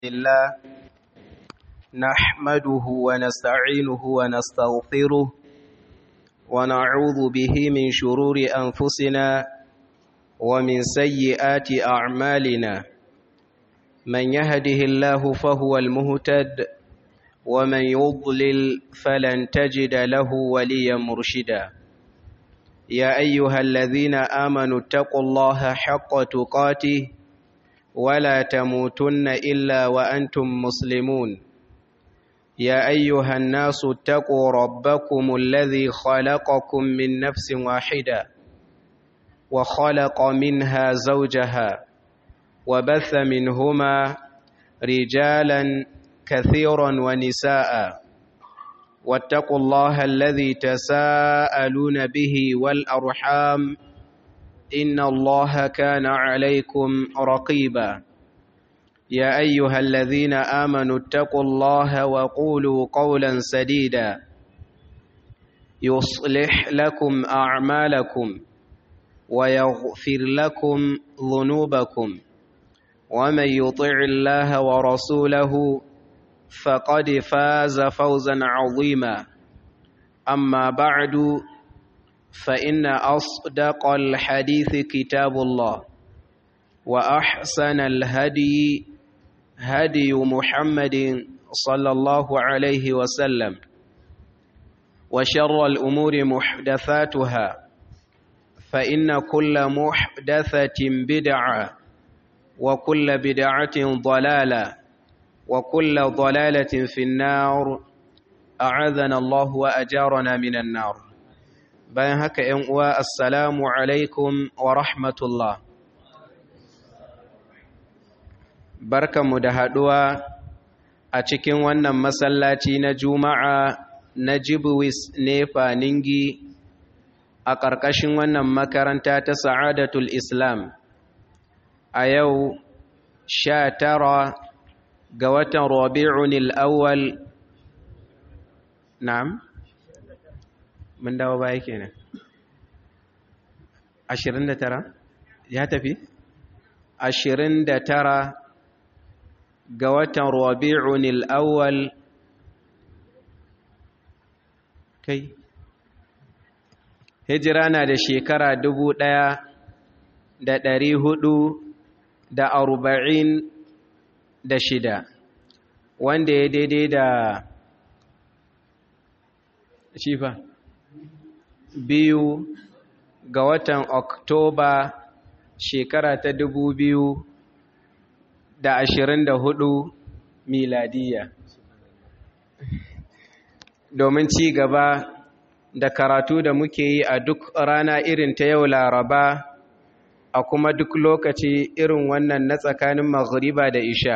الله نحمده ونستعينه ونستغفره ونعوذ به من شرور أنفسنا ومن سيئات أعمالنا من يهده الله فهو المهتد ومن يضلل فلن تجد له وليا مرشدا يا أيها الذين آمنوا اتقوا الله حق تقاته ولا تموتن إلا وأنتم مسلمون يا أيها الناس اتقوا ربكم الذي خلقكم من نفس واحدة وخلق منها زوجها وبث منهما رجالا كثيرا ونساء واتقوا الله الذي تساءلون به والأرحام إن الله كان عليكم رقيبا يا أيها الذين آمنوا اتقوا الله وقولوا قولا سديدا يصلح لكم أعمالكم ويغفر لكم ذنوبكم ومن يطع الله ورسوله فقد فاز فوزا عظيما أما بعد فإن أصدق الحديث كتاب الله وأحسن الهدي هدي محمد صلى الله عليه وسلم وشر الأمور محدثاتها فإن كل محدثة بدعة وكل بدعة ضلالة وكل ضلالة في النار أعاذنا الله وأجارنا من النار bayan haka ‘yan uwa assalamu alaikum wa rahmatullah barkanmu da haɗuwa a cikin wannan masallaci na juma'a na jibwis nefa ningi a ƙarƙashin wannan makaranta ta sa'adatul islam a yau sha tara ga watan rabi'un al'awwal na'am mun dawo baya kenan 29 ya tafi 29 ga watan rabi'un al-awwal kai hijira na da shekara dubu ɗaya da ɗari hudu da arba'in da shida wanda ya daidai da shifa biyu ga watan Oktoba shekara ta dubu biyu da ashirin da hudu miladiya. Domin ci gaba da karatu da muke yi a duk rana irin ta yau laraba a kuma duk lokaci irin wannan na tsakanin maghriba da isha.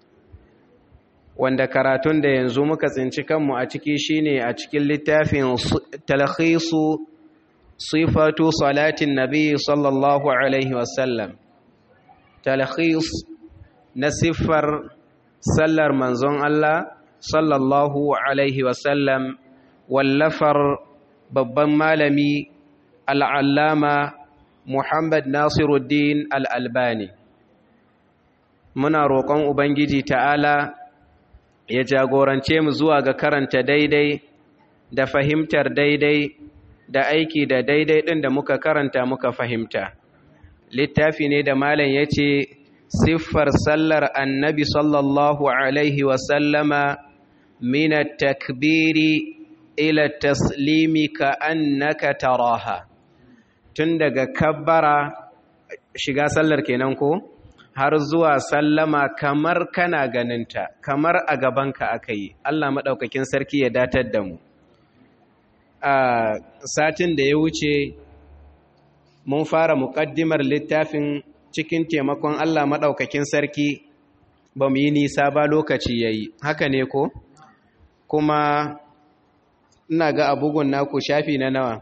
Wanda karatun da yanzu muka tsinci kanmu a ciki shine a cikin littafin talhisu sifatu salatin nabi sallallahu alaihi wasallam talhis na siffar sallar manzon Allah sallallahu alaihi wasallam wallafar babban malami al'allama Muhammad Nasiruddin al'albani muna roƙon Ubangiji ta'ala ya jagorance mu zuwa ga karanta daidai da fahimtar daidai da aiki da daidai ɗin da muka karanta muka fahimta littafi ne da malam ya ce siffar sallar annabi sallallahu alaihi wasallama mina takbiri ila taslimi ka annaka taraha tun daga kabbara shiga sallar kenan ko har zuwa sallama kamar kana ganinta kamar a gabanka aka yi Allah maɗaukakin sarki ya datar da mu a satin da ya wuce mun fara muƙaddimar littafin cikin taimakon Allah maɗaukakin sarki ba mu yi nisa ba lokaci ya yi haka ne ko kuma ina ga abugun naku shafi na nawa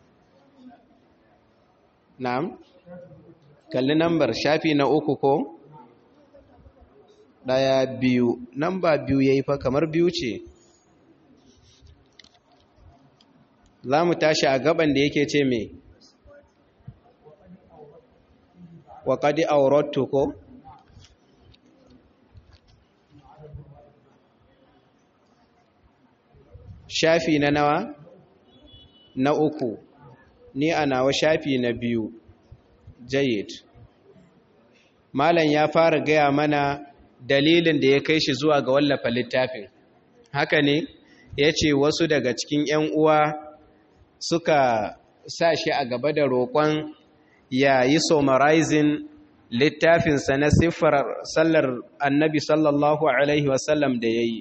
na'am kalli nambar shafi na uku ko ɗaya biyu namba biyu ya yi fa kamar biyu ce za mu tashi a gaban da yake ce mai wa qad awradtu ko shafi na nawa na uku ni a nawa shafi na biyu jayid malam ya fara gaya mana dalilin da ya kai shi zuwa ga wallafa littafin haka ne ya ce wasu daga cikin 'yan uwa suka sa shi a gaba da roƙon ya yi summarizing littafinsa na siffar sallar annabi sallallahu alaihi wasallam da ya yi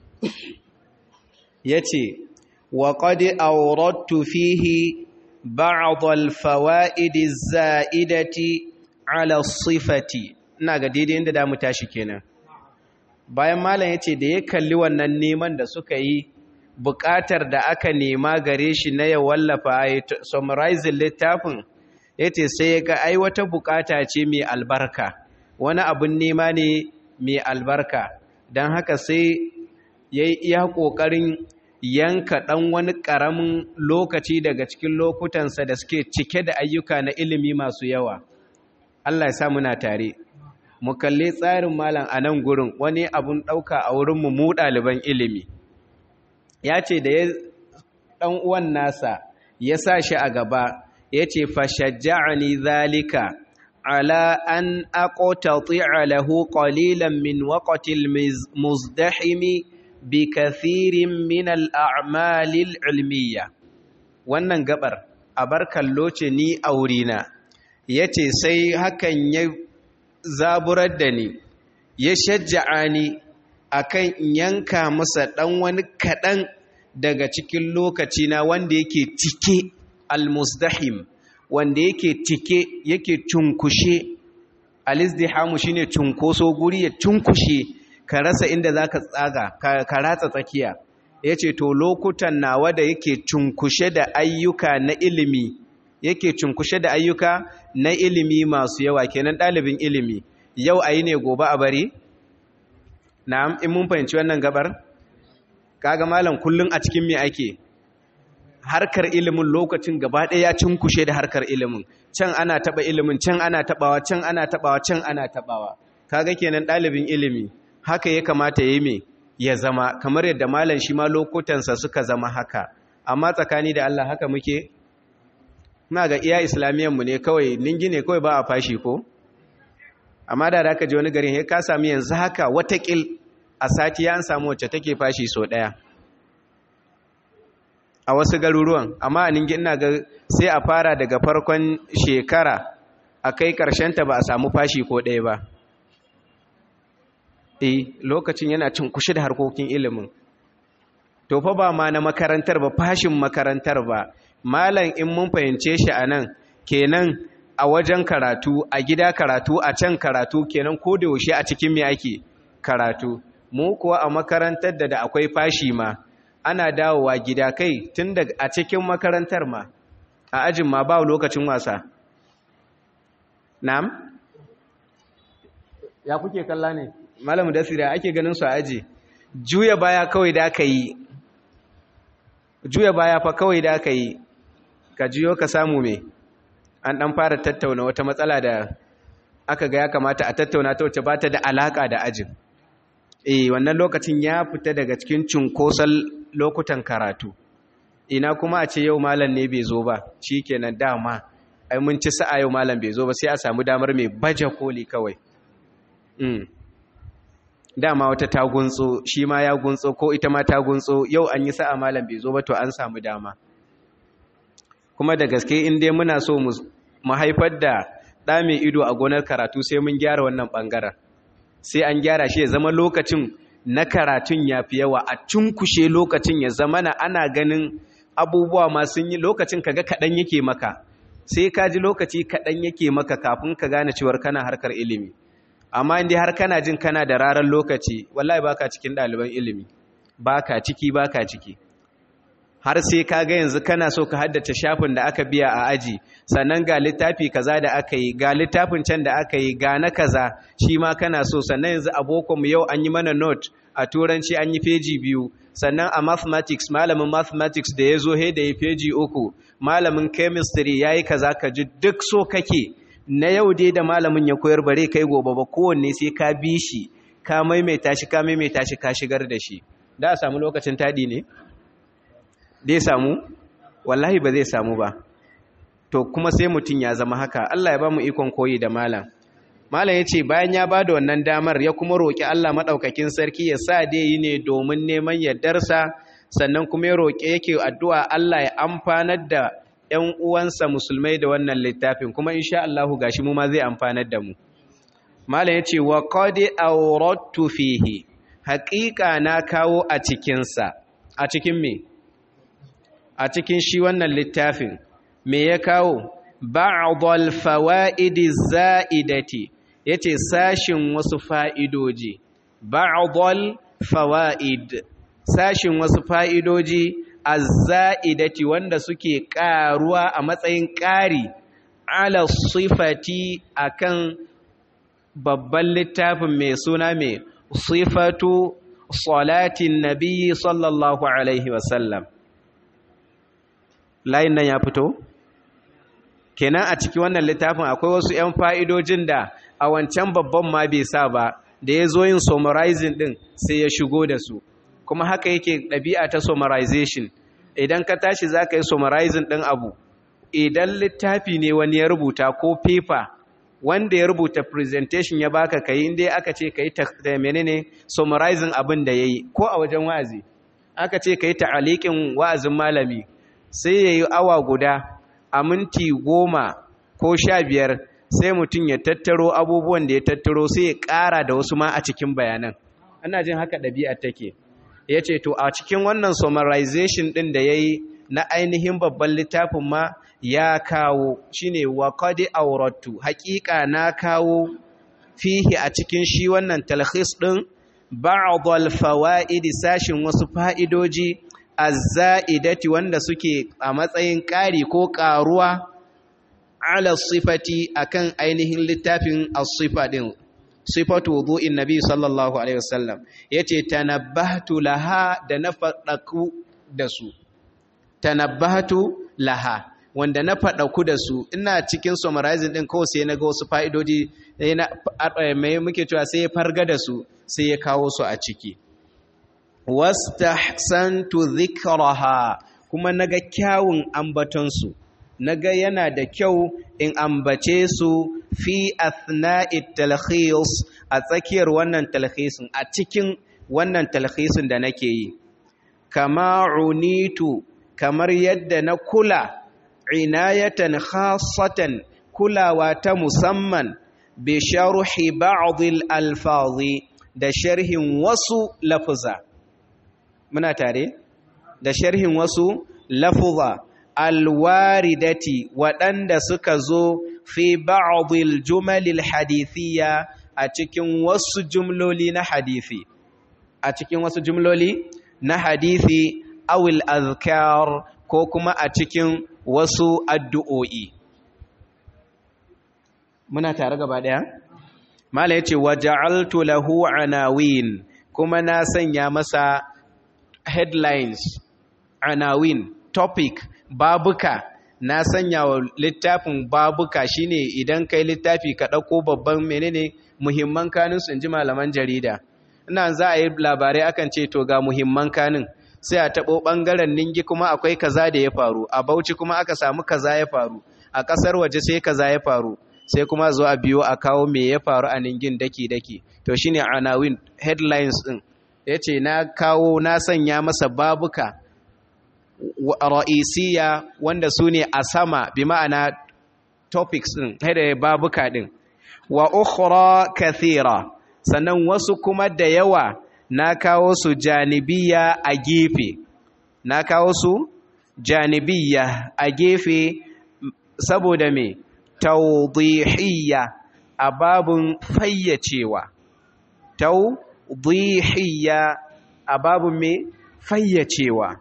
ya ce wa ƙadi aurattu fihi ba'adul fawa'idi za'idati ala sifati ina ga daidai inda da mu tashi kenan bayan malam ya ce da ya kalli wannan neman da suka yi buƙatar da aka nema gare shi na ya wallafa summarizing littafin ya ce sai ya ga ai wata buƙata ce mai albarka wani abin nema ne mai albarka don haka sai ya yi iya ƙoƙarin yanka ɗan wani ƙaramin lokaci daga cikin lokutansa da suke cike da ayyuka na ilimi masu yawa Allah ya sa muna tare mu kalli tsarin malam a nan gurin wani abun ɗauka a wurinmu mu ɗaliban ilimi ya ce da ya ɗan uwan nasa ya sa shi a gaba ya ce fashajja'ani zalika ala an aqtati'a lahu qalilan min waqtil muzdahimi bi kathirin min al-a'malil ilmiya wannan gabar a bar kallo ce ni a wurina yace sai hakan ya zaburar da ni ya shajja'a ni akan yanka masa dan wani kadan daga cikin lokaci na wanda yake cike almusdahim wanda yake cike yake cunkushe alizdihamu shine cunkoso guri ya cunkushe ka rasa inda zaka tsaga ka ratsa tsakiya yace to lokutan nawa da yake cunkushe da ayyuka na ilimi yake cunkushe da ayyuka na ilimi masu yawa kenan ɗalibin ilimi yau ayi ne gobe a bari na'am in mun fahimci wannan gabar kaga malam kullun a cikin me ake harkar ilimin lokacin gaba ɗaya ya cinkushe da harkar ilimin can ana taba ilimin can ana tabawa can ana tabawa can ana tabawa kaga kenan ɗalibin ilimi haka ya kamata ya yi me ya zama kamar yadda malam shi ma lokutansa suka zama haka amma tsakani da Allah haka muke na ga iya islamiyan mu ne kawai ningi ne kawai ba a fashi ko amma da aka je wani garin ya ka sami yanzu haka watakil a sati ya an samu wacce take fashi so ɗaya a wasu garuruwan amma a ningi ina ga sai a fara daga farkon shekara a kai ta ba a samu fashi ko ɗaya ba e lokacin yana cin kushi da harkokin ilimin to fa ba ma na makarantar ba fashin makarantar ba malam in mun fahimce shi a nan kenan a wajen karatu a gida karatu a can karatu kenan ko da yaushe a cikin me ake karatu mu kuwa a makarantar da da akwai fashi ma ana dawowa gida kai tun da a cikin makarantar ma a ajin ma ba lokacin wasa na'am ya kuke kalla ne malamu dasira ake ganin su a aji juya baya kawai da aka yi juya baya fa kawai da aka yi ka jiyo ka samu me an dan fara tattauna wata matsala da aka ga ya kamata a tattauna ta wacce ba ta da alaka da ajin eh wannan lokacin ya fita daga cikin cunkoson lokutan karatu ina kuma a ce yau malam ne bai zo ba shikenan dama ai mun ci sa'a yau malam bai zo ba sai a samu damar mai baje koli kawai mm. dama wata ta guntso shi ma ya guntso ko ita ma ta guntso yau an yi sa'a malam bai zo ba to an samu dama kuma da gaske in dai muna so mu haifar da ɗa mai ido a gonar karatu sai mun gyara wannan ɓangaren sai an gyara shi ya zama lokacin na karatun ya fi yawa a cunkushe lokacin ya zama na ana ganin abubuwa masu yi lokacin kaga kaɗan yake maka sai ka ji lokaci kaɗan yake maka kafin ka gane cewar kana harkar ilimi amma inda har kana jin kana da rarar lokaci wallahi baka cikin ɗaliban ilimi baka ciki baka ciki har sai ka ga yanzu kana so ka haddace shafin da aka biya a aji sannan ga littafi kaza da aka yi ga littafin can da aka yi ga na kaza shi ma kana so sannan yanzu a mu yau an yi mana note a turanci an yi feji biyu sannan a mathematics malamin mathematics da ya zo he da ya feji uku malamin chemistry ya yi kaza ka ji duk so kake na yau dai da malamin ya koyar bare kai gobe ba kowanne sai ka bi shi ka maimaita shi ka maimaita shi ka shigar da shi da a samu lokacin taɗi ne? dai samu? wallahi ba zai samu ba to kuma sai mutum ya zama haka Allah ya ba mu ikon koyi da malam malam ya ce bayan ya ba da wannan damar ya kuma roƙi Allah maɗaukakin sarki ya sa dai yi ne domin neman yardarsa sannan kuma ya roƙe yake addu'a Allah ya amfanar da ‘yan uwansa musulmai da wannan littafin kuma insha Allahu gashi mu ma zai amfanar da mu malam ya ce wa qadi awrattu fihi haƙiƙa na kawo a cikinsa a cikin me a cikin shi wannan littafin me ya kawo ba'dal fawaidi za'idati yace sashin wasu fa'idoji ba'dal fawaid sashin wasu fa'idoji azza'idati wanda suke ƙaruwa a matsayin ƙari ala sifati akan babban littafin mai suna mai sifatu salatin nabiyyi sallallahu alaihi wasallam layin nan ya fito kenan a ciki wannan littafin akwai wasu 'yan fa'idojin da a wancan babban ma bai sa ba da ya zo yin summarizing din sai ya shigo da su kuma haka yake ɗabi'a ta summarization idan ka tashi za ka yi summarizing ɗin abu idan littafi ne wani ya rubuta ko paper wanda ya rubuta presentation ya baka kai inda aka ce ka yi menene summarizing abin da ya yi ko a wajen wa'azi aka ce ka yi ta'aliƙin wa'azin malami sai ya yi awa guda a minti goma ko sha biyar sai mutum ya tattaro abubuwan da ya tattaro sai ya ƙara da wasu ma a cikin bayanan ana jin haka ɗabi'a take ya ce to a cikin wannan summarization ɗin da ya yi na ainihin babban littafin ma ya kawo shine wa qad awrattu haƙiƙa na kawo fihi a cikin shi wannan talhis ɗin ba'd al-fawaid sashin wasu fa'idoji az-za'idati wanda suke a matsayin ƙari ko ƙaruwa ala sifati akan ainihin littafin as-sifa din sifatu wudu'in nabi sallallahu alaihi wasallam yace tanabbahtu laha da na fadaku da su tanabbahtu laha wanda na fadaku da su ina cikin summarizing din ko sai naga wasu fa'idodi mai muke cewa sai ya farga da su sai ya kawo su a ciki wastahsantu dhikraha kuma naga kyawun ambaton su naga yana da kyau in ambace su fi athna'i talkhis a tsakiyar wannan talkhisin a cikin wannan talkhisin da nake yi kama unitu kamar yadda na kula inayatan khassatan kulawa ta musamman bi sharhi ba'd al-alfazi da sharhin wasu lafuza muna tare da sharhin wasu lafuza alwaridati waɗanda suka zo fi ba'dil jumalil hadithiyya a cikin wasu jumloli na hadithi a cikin wasu jumloli na hadithi awil azkar ko kuma a cikin wasu addu'o'i muna tare gaba ɗaya mala yace waja'altu lahu anawin kuma na sanya masa headlines anawin topic babuka na sanya wa littafin babuka shine idan kai littafi ka ɗauko babban menene muhimman kanin su ji malaman jarida ina za a yi labarai akan ce to ga muhimman kanin sai a taɓo ɓangaren ningi kuma akwai kaza da ya faru a bauchi kuma aka samu kaza ya faru a ƙasar waje sai kaza ya faru sai kuma zo a biyo a kawo me ya faru a ningin daki-daki to shine anawin headlines din yace na kawo na sanya masa babuka ra'isiya wanda su ne a sama bi ma'ana topics din haida babuka din wa ukhra kathira sannan wasu kuma da yawa na kawo su janibiya a gefe na kawo su janibiya a gefe saboda me tawdihiyya a babun fayyacewa tawdihiyya a babun me fayyacewa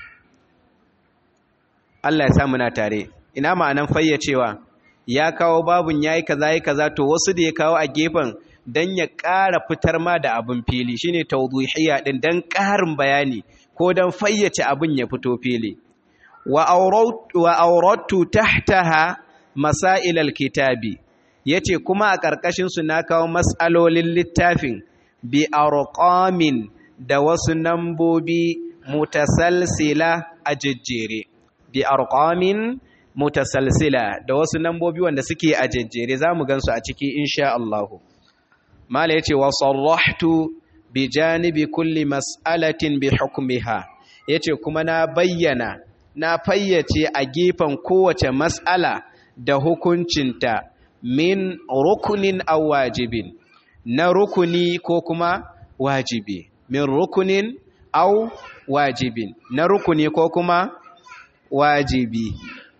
Allah ya sa muna tare ina ma'anan fayyacewa ya kawo babun yayi kaza yayi kaza to wasu da ya kawo a gefen dan ya ƙara fitar ma da abin fili shine tawdihiyya din dan ƙarin bayani ko dan fayyace abin ya fito fili wa auratu tahtaha masail alkitabi yace kuma a ƙarƙashin su na kawo mas'alolin littafin bi arqamin da wasu nambobi mutasalsila a jejjere bi arqamin mutasalsila da wasu nambobi wanda suke a jejjere zamu gansu a ciki insha Allah mala yace wa sarrahtu bi janibi kulli mas'alatin bi hukmiha yace kuma na bayyana na fayyace a gefen kowace mas'ala da hukuncinta min rukunin aw wajibin na rukuni ko kuma wajibi min rukunin aw wajibin na rukuni ko kuma wajibi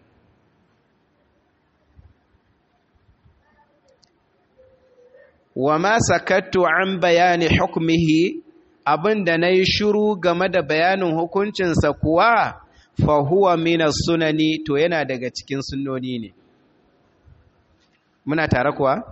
wa ma sakattu an bayani hukmihi abinda nayi shiru game da bayanin hukuncinsa kuwa fa huwa min sunani to yana daga cikin sunnoni ne muna tare kuwa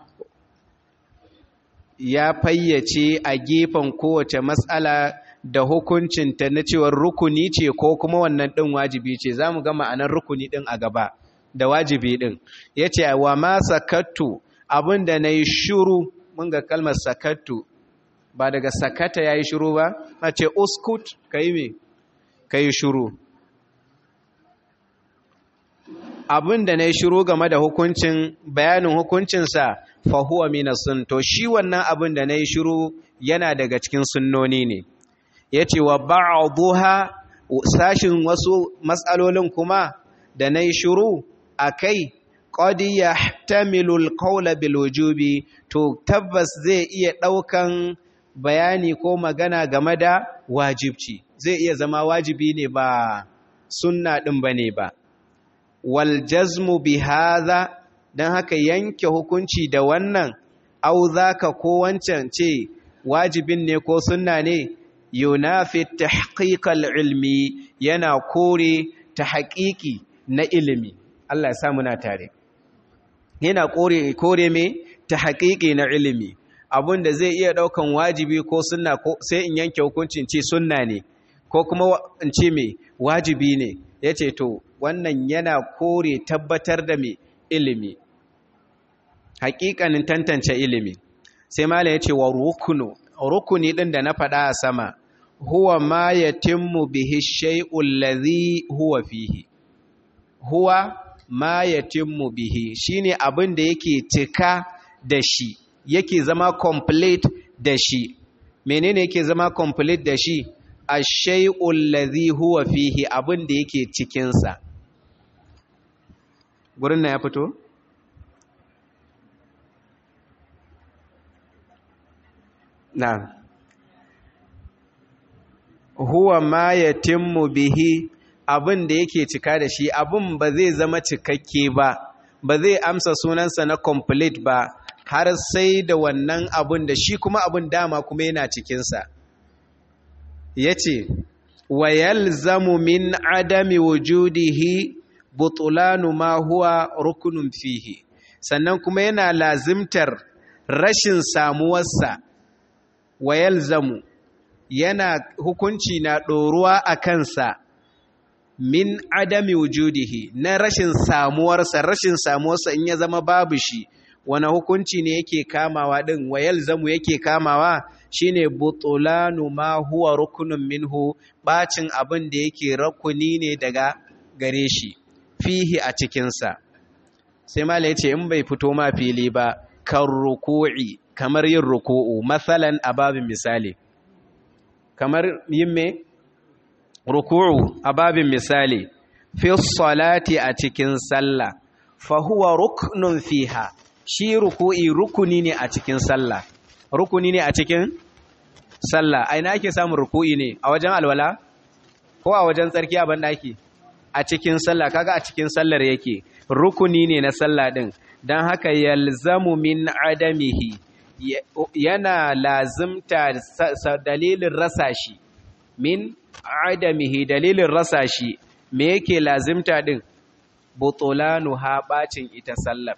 ya fayyace a gefen kowace matsala da hukuncinta na cewar rukuni ce ko kuma wannan ɗin wajibi ce za mu ga ma'anar rukuni ɗin a gaba da wajibi ɗin ya ce wa ma sakattu abin da na yi shuru mun ga kalmar sakattu ba daga sakata ya yi shuru ba a ce uskut ka yi me ka yi shuru abin da na yi shuru game da hukuncin bayanin hukuncinsa fahuwa mina sun to shi wannan abin da na yi shuru yana daga cikin sunnoni ne ya ce wa ba'aduha sashin wasu matsalolin kuma da na yi shuru a kai ƙodi ya tamilul ƙaula bilojubi to tabbas zai iya ɗaukan bayani ko magana game da wajibci zai iya zama wajibi ne ba sunna ɗin ba ne ba wal jazmu bi hadha dan haka yanke hukunci da wannan au zaka ko wancan ce wajibin ne ko sunna ne yunafi tahqiqal ilmi yana kore ta haƙiƙi na ilimi Allah ya sa muna tare yana kore kore me ta haƙiƙi na ilimi abinda zai iya daukan wajibi ko sunna ko sai in yanke hukuncin ce sunna ne ko kuma in ce me wajibi ne yace to wannan yana kore tabbatar da mai ilimi hakikanin tantance ilimi sai mala ya ce wa rukunu rukuni ɗin da na faɗa a sama huwa ma yatimmu bihi shay'ul ladhi huwa fihi huwa ma yatimmu bihi shine abin da yake cika da shi yake zama complete da shi menene yake zama complete da shi ash-shay'ul ladhi huwa fihi abin da yake cikin sa gurin na ya fito? na huwa ma ya timmu bihi abin da yake cika da shi abin ba zai zama cikakke ba ba zai amsa sunansa na complete ba har sai da wannan abin da shi kuma abin dama kuma yana cikinsa ya ce wa yalzamu min adami wujudihi butulanu ma huwa rukunun fihi sannan kuma yana lazimtar rashin samuwarsa wa yalzamu yana hukunci na ɗoruwa a kansa min adami wujudihi na rashin samuwarsa rashin samuwarsa in ya zama babu shi wani hukunci ne yake kamawa ɗin wa yalzamu yake kamawa shine butulanu ma huwa rukunun minhu bacin abin da yake rukuni ne daga gare shi fihi a cikinsa sai mala ya ce in bai fito ma fili ba kan ruku'i kamar yin ruku'u matsalan a babin misali kamar yin me ruku'u a babin misali fi salati a cikin sallah fa huwa ruknun fiha shi ruku'i rukuni ne a cikin sallah rukuni ne a cikin sallah a ina ake samun ruku'i ne a wajen alwala ko a wajen tsarki a bandaki a cikin sallah kaga a cikin sallar yake rukuni ne na sallah din dan haka yalzamu min adamihi yana lazimta dalilin rasa shi min adamihi dalilin rasa shi me yake lazimta din butulanu ha bacin ita sallar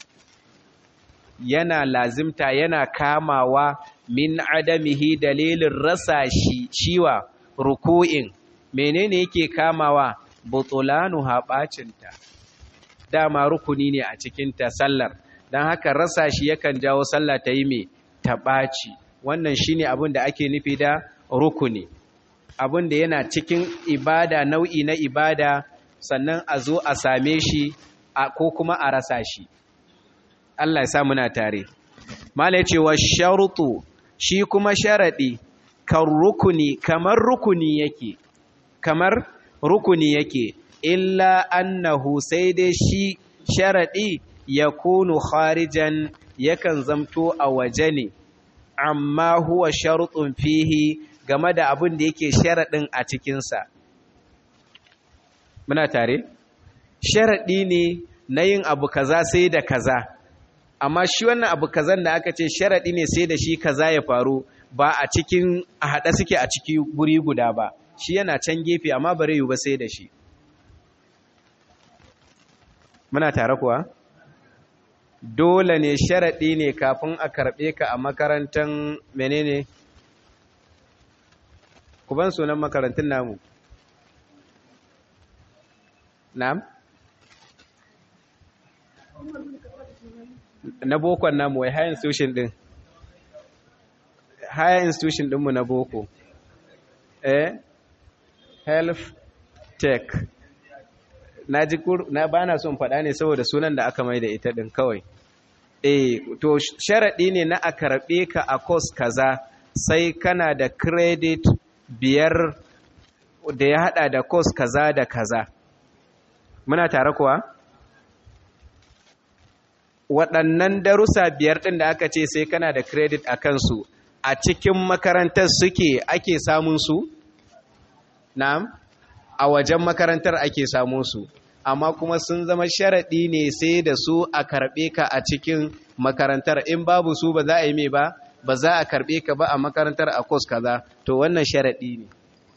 yana lazimta yana kamawa min adamihi dalilin rasa shi shiwa ruku'in menene yake kamawa butulanu ha bacinta dama rukuni ne a cikin ta sallar dan haka rasa shi yakan jawo sallah ta yi me ta baci wannan shine abin da ake nufi da rukuni abin da yana cikin ibada nau'i na ibada sannan a zo a same shi ko kuma a rasa shi Allah ya sa muna tare mala yace wa sharutu shi kuma sharadi kan rukuni kamar rukuni yake kamar rukuni yake illa annahu sai dai shi sharadi yakunu kharijan yakan zamto a waje ne amma huwa sharutun fihi game da abin da yake sharadin a cikinsa muna tare sharadi ne na yin abu kaza sai da kaza amma shi wannan abu kazan da aka ce sharadi ne sai da shi kaza ya faru ba a cikin a haɗa suke a ciki guri guda ba shi yana can gefe amma bare yi ba sai da shi muna tare kuwa dole ne sharaɗi ne kafin a karɓe ka a makarantar menene ku ban sunan makarantun namu na'am na bokon namu wai higher institution din higher institution dinmu na boko eh health tech na ji na bana son faɗa ne saboda sunan da aka mai da ita din kawai eh to sharadi ne na a karbe ka a course kaza sai kana da credit biyar da ya hada da course kaza da kaza muna tare kuwa waɗannan darussa biyar ɗin da aka ce sai kana da credit a kansu a cikin makarantar suke ake samun su na'am a wajen makarantar ake samun su amma kuma sun zama sharaɗi ne sai da su a karɓe ka a cikin makarantar in babu su ba za a yi mai ba ba za a karɓe ka ba a makarantar a kos kaza to wannan sharaɗi ne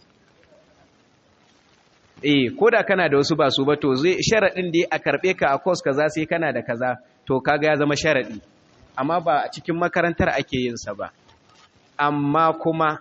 eh ko da kana da wasu ba su ba to zai sharaɗin da a karɓe ka a kos kaza sai kana da kaza to kaga ya zama sharaɗi amma ba a cikin makarantar ake yin sa ba amma kuma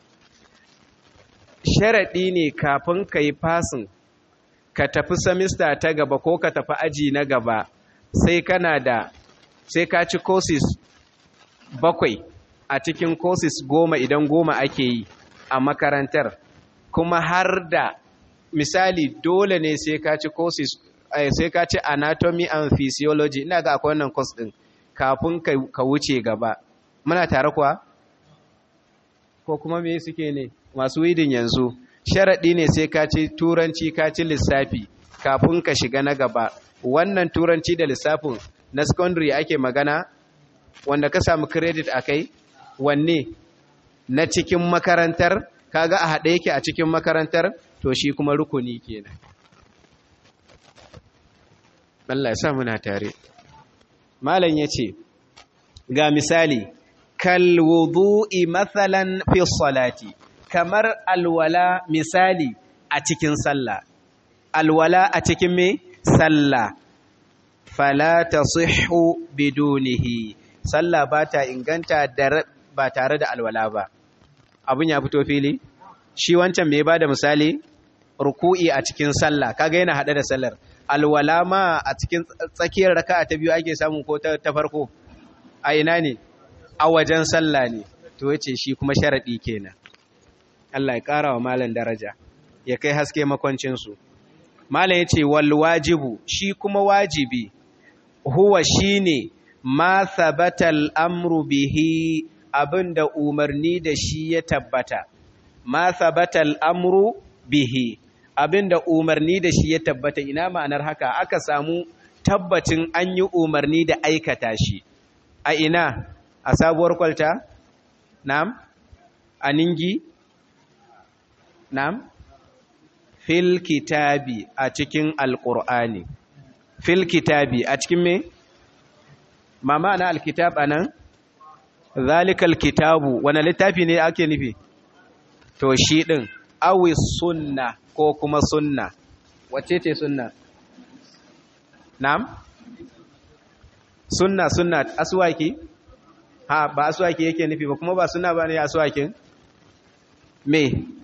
sharaɗi ne kafin ka yi fasin ka tafi samista ta gaba ko ka tafi aji na gaba sai kana da sai ka ci courses bakwai a cikin courses goma idan goma ake yi a makarantar kuma har da misali dole ne sai ka ci courses sai ka ci anatomy and physiology ina ga akwai wannan course din kafin ka wuce gaba muna tare kuwa ko kuma me suke ne masu widin yanzu sharaɗi ne sai ka ci turanci ka ci lissafi kafin ka shiga na gaba wannan turanci da lissafin na secondary ake magana wanda ka samu credit a kai wanne na cikin makarantar kaga a haɗe yake a cikin makarantar to shi kuma rukuni kenan Allah ya sa muna tare malam yace ga misali kal wudu'i mathalan fi salati kamar alwala misali a cikin sallah alwala a cikin me sallah fala tasihhu bidunihi sallah ba ta inganta ba tare da alwala ba abun ya fito fili shi wancan me ba da misali ruku'i a cikin sallah kaga yana hada da sallar alwala ma a cikin tsakiyar raka'a ta biyu ake samu ko ta farko a ina ne a wajen sallah ne to yace shi kuma sharadi kenan Allah ya ƙara wa malam daraja ya kai haske makwancinsu malam yace wal wajibu shi kuma wajibi huwa shine ma thabata al-amru bihi abinda umarni da shi ya tabbata ma thabata al-amru bihi abinda umarni da shi ya tabbata ina ma'anar haka aka samu tabbacin an yi umarni da aikata shi a ina a sabuwar kwalta na'am a ningi na'am fil kitabi a cikin alqur'ani fil kitabi a cikin me ma ma'ana alkitab anan zalikal kitabu wani littafi ne ake nufi to shi din awi sunna ko kuma sunna wacce ce sunna na'am sunna sunna aswaki ha ba aswaki yake nufi ba kuma ba sunna ba ne aswakin me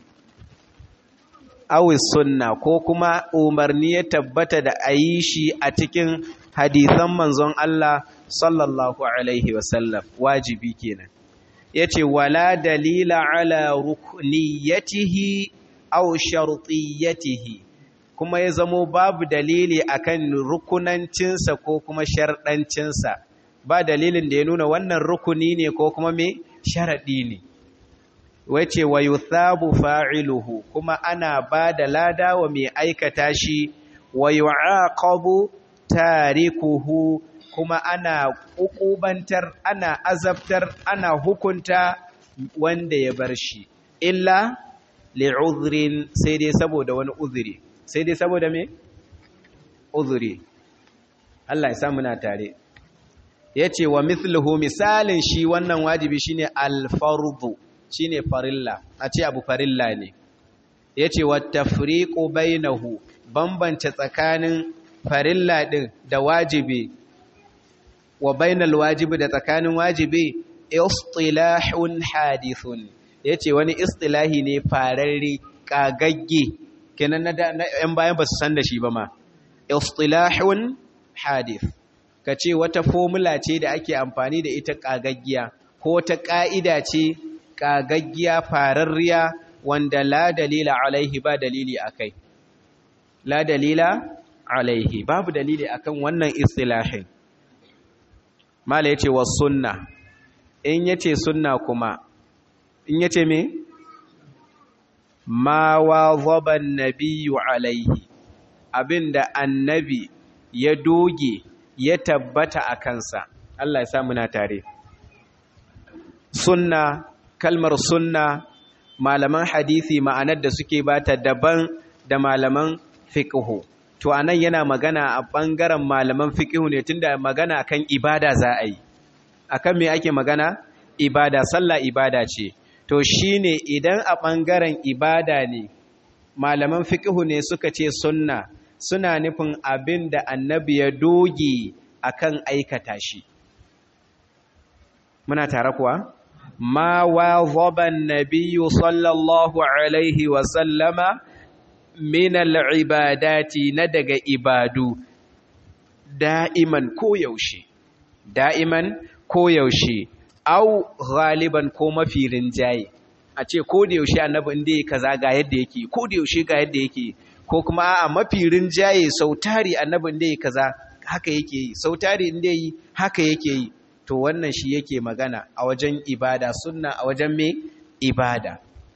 awi sunna ko kuma umarni ya tabbata da a yi shi a cikin hadisan manzon Allah sallallahu alaihi wasallam wajibi kenan yace wala dalila ala rukniyatihi aw shartiyatihi kuma ya zamo babu dalili akan rukunancinsa ko kuma sharɗancinsa ba dalilin da ya nuna wannan rukuni ne ko kuma me sharaɗi ne wace wa yuthabu fa'iluhu kuma ana ba da lada wa mai aikata shi wa yu'aqabu tarikuhu kuma ana ƙuƙubantar ana azabtar ana hukunta wanda ya bar shi illa li'udhrin sai dai saboda wani uzuri sai dai saboda me uzuri Allah ya sa muna tare yace wa mithluhu misalin shi wannan wajibi shine al-fardu shine farilla a ce abu farilla ne yace wa tafriqu bainahu bambance tsakanin farilla din da wajibi wa bainal wajibi da tsakanin wajibi istilahun hadithun yace wani istilahi ne fararre kagagge kenan na yan bayan ba su san da shi ba ma istilahun hadith kace wata formula ce da ake amfani da ita kagaggiya ko ta ka'ida ce kagaggiya fararriya wanda la dalila alaihi ba dalili akai la dalila alaihi babu dalili akan wannan istilahin mala yace was sunna in yace sunna kuma in yace me ma wazaba annabiyyu alaihi abinda annabi ya doge ya tabbata a kansa Allah ya sa muna tare sunna kalmar sunna malaman hadisi ma'anar da suke bata daban da malaman fiqhu to anan yana magana a bangaren malaman fiqhu ne tunda magana kan ibada za a yi akan me ake magana ibada sallah ibada ce to shine idan a bangaren ibada ne malaman fiqhu ne suka ce sunna suna nufin abin da annabi ya doge akan aikata shi muna tare kuwa ma wazaba an-nabiyyu sallallahu alaihi wa sallama min al-ibadati na daga ibadu da'iman ko yaushe da'iman ko yaushe au ghaliban ko mafi rinjaye a ce ko da yaushe annabi inda yake kaza ga yadda yake ko da yaushe ga yadda yake ko kuma a mafi rinjaye sautari annabi inda yake kaza haka yake yi sautari inda yi haka yake yi to wannan shi yake magana a wajen ibada sunna a wajen me ibada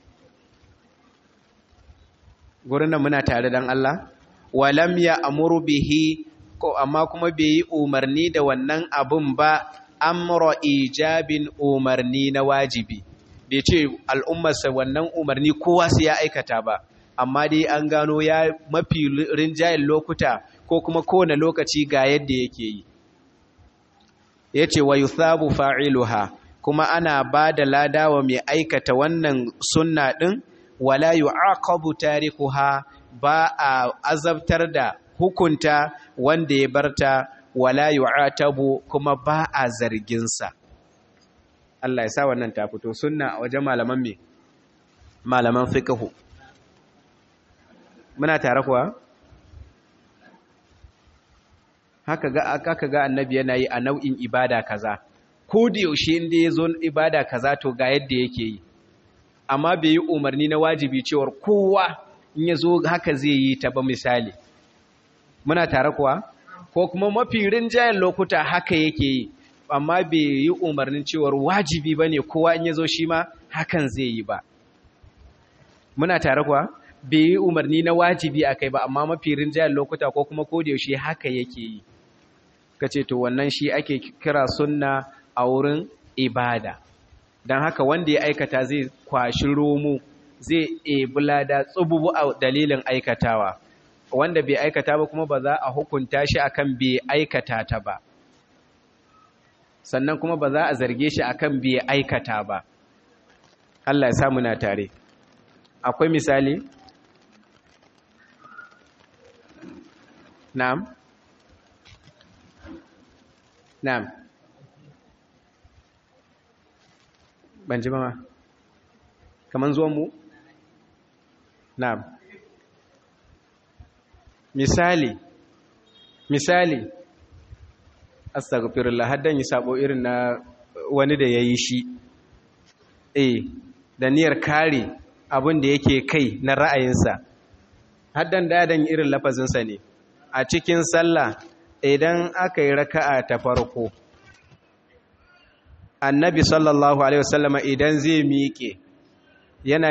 gurin nan muna tare dan Allah walam ya amuru bihi ko amma kuma bai yi umarni da wannan abun ba amra ijabin umarni na wajibi bai ce al'ummarsa wannan umarni kowa sai ya aikata ba amma dai an gano ya mafi rinjayen lokuta ko kuma kowane lokaci ga yadda yake yi ya ce wa yuthabu fa'iluha kuma ana ba da ladawa mai aikata wannan sunna ɗin wala yu'aqabu tarikuha ba a azabtar da hukunta wanda ya barta wala yu'atabu kuma ba a zarginsa Allah ya sa wannan ta fito sunna a wajen malaman me malaman fiqhu muna tare kuwa haka ga aka ga annabi yana yi a nau'in ibada kaza ko da yaushe inda ya zo ibada kaza to ga yadda yake yi amma bai yi umarni na wajibi cewar kowa in ya zo haka zai yi ta ba misali muna tare kuwa ko kuma mafi rinjayen lokuta haka yake yi amma bai yi umarnin cewar wajibi ba ne kowa in ya zo shi ma hakan zai yi ba muna tare kuwa bai yi umarni na wajibi a kai ba amma mafi rinjayen lokuta ko kuma yaushe haka yake yi ka ce to wannan shi ake kira sunna a wurin ibada don haka wanda ya aikata zai kwashi romo zai ebi lada tsububu a dalilin aikatawa wanda bai aikata ba kuma ba za a hukunta shi akan bai aikata ta ba sannan kuma ba za a zarge shi akan bai aikata ba Allah ya samu na tare akwai misali na'am na'am ban ji ba ma kaman zuwan mu na'am misali misali astaghfirullah haddan yi sabo irin na wani da yayi shi eh da niyyar kare abin da yake kai na ra'ayinsa haddan dadan irin lafazinsa ne a cikin sallah idan aka yi raka'a ta farko annabi sallallahu alaihi wasallama idan zai miƙe yana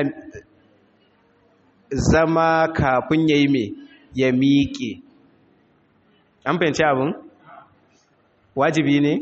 zama kafin ya yi mai ya miƙe an fahimci abin wajibi ne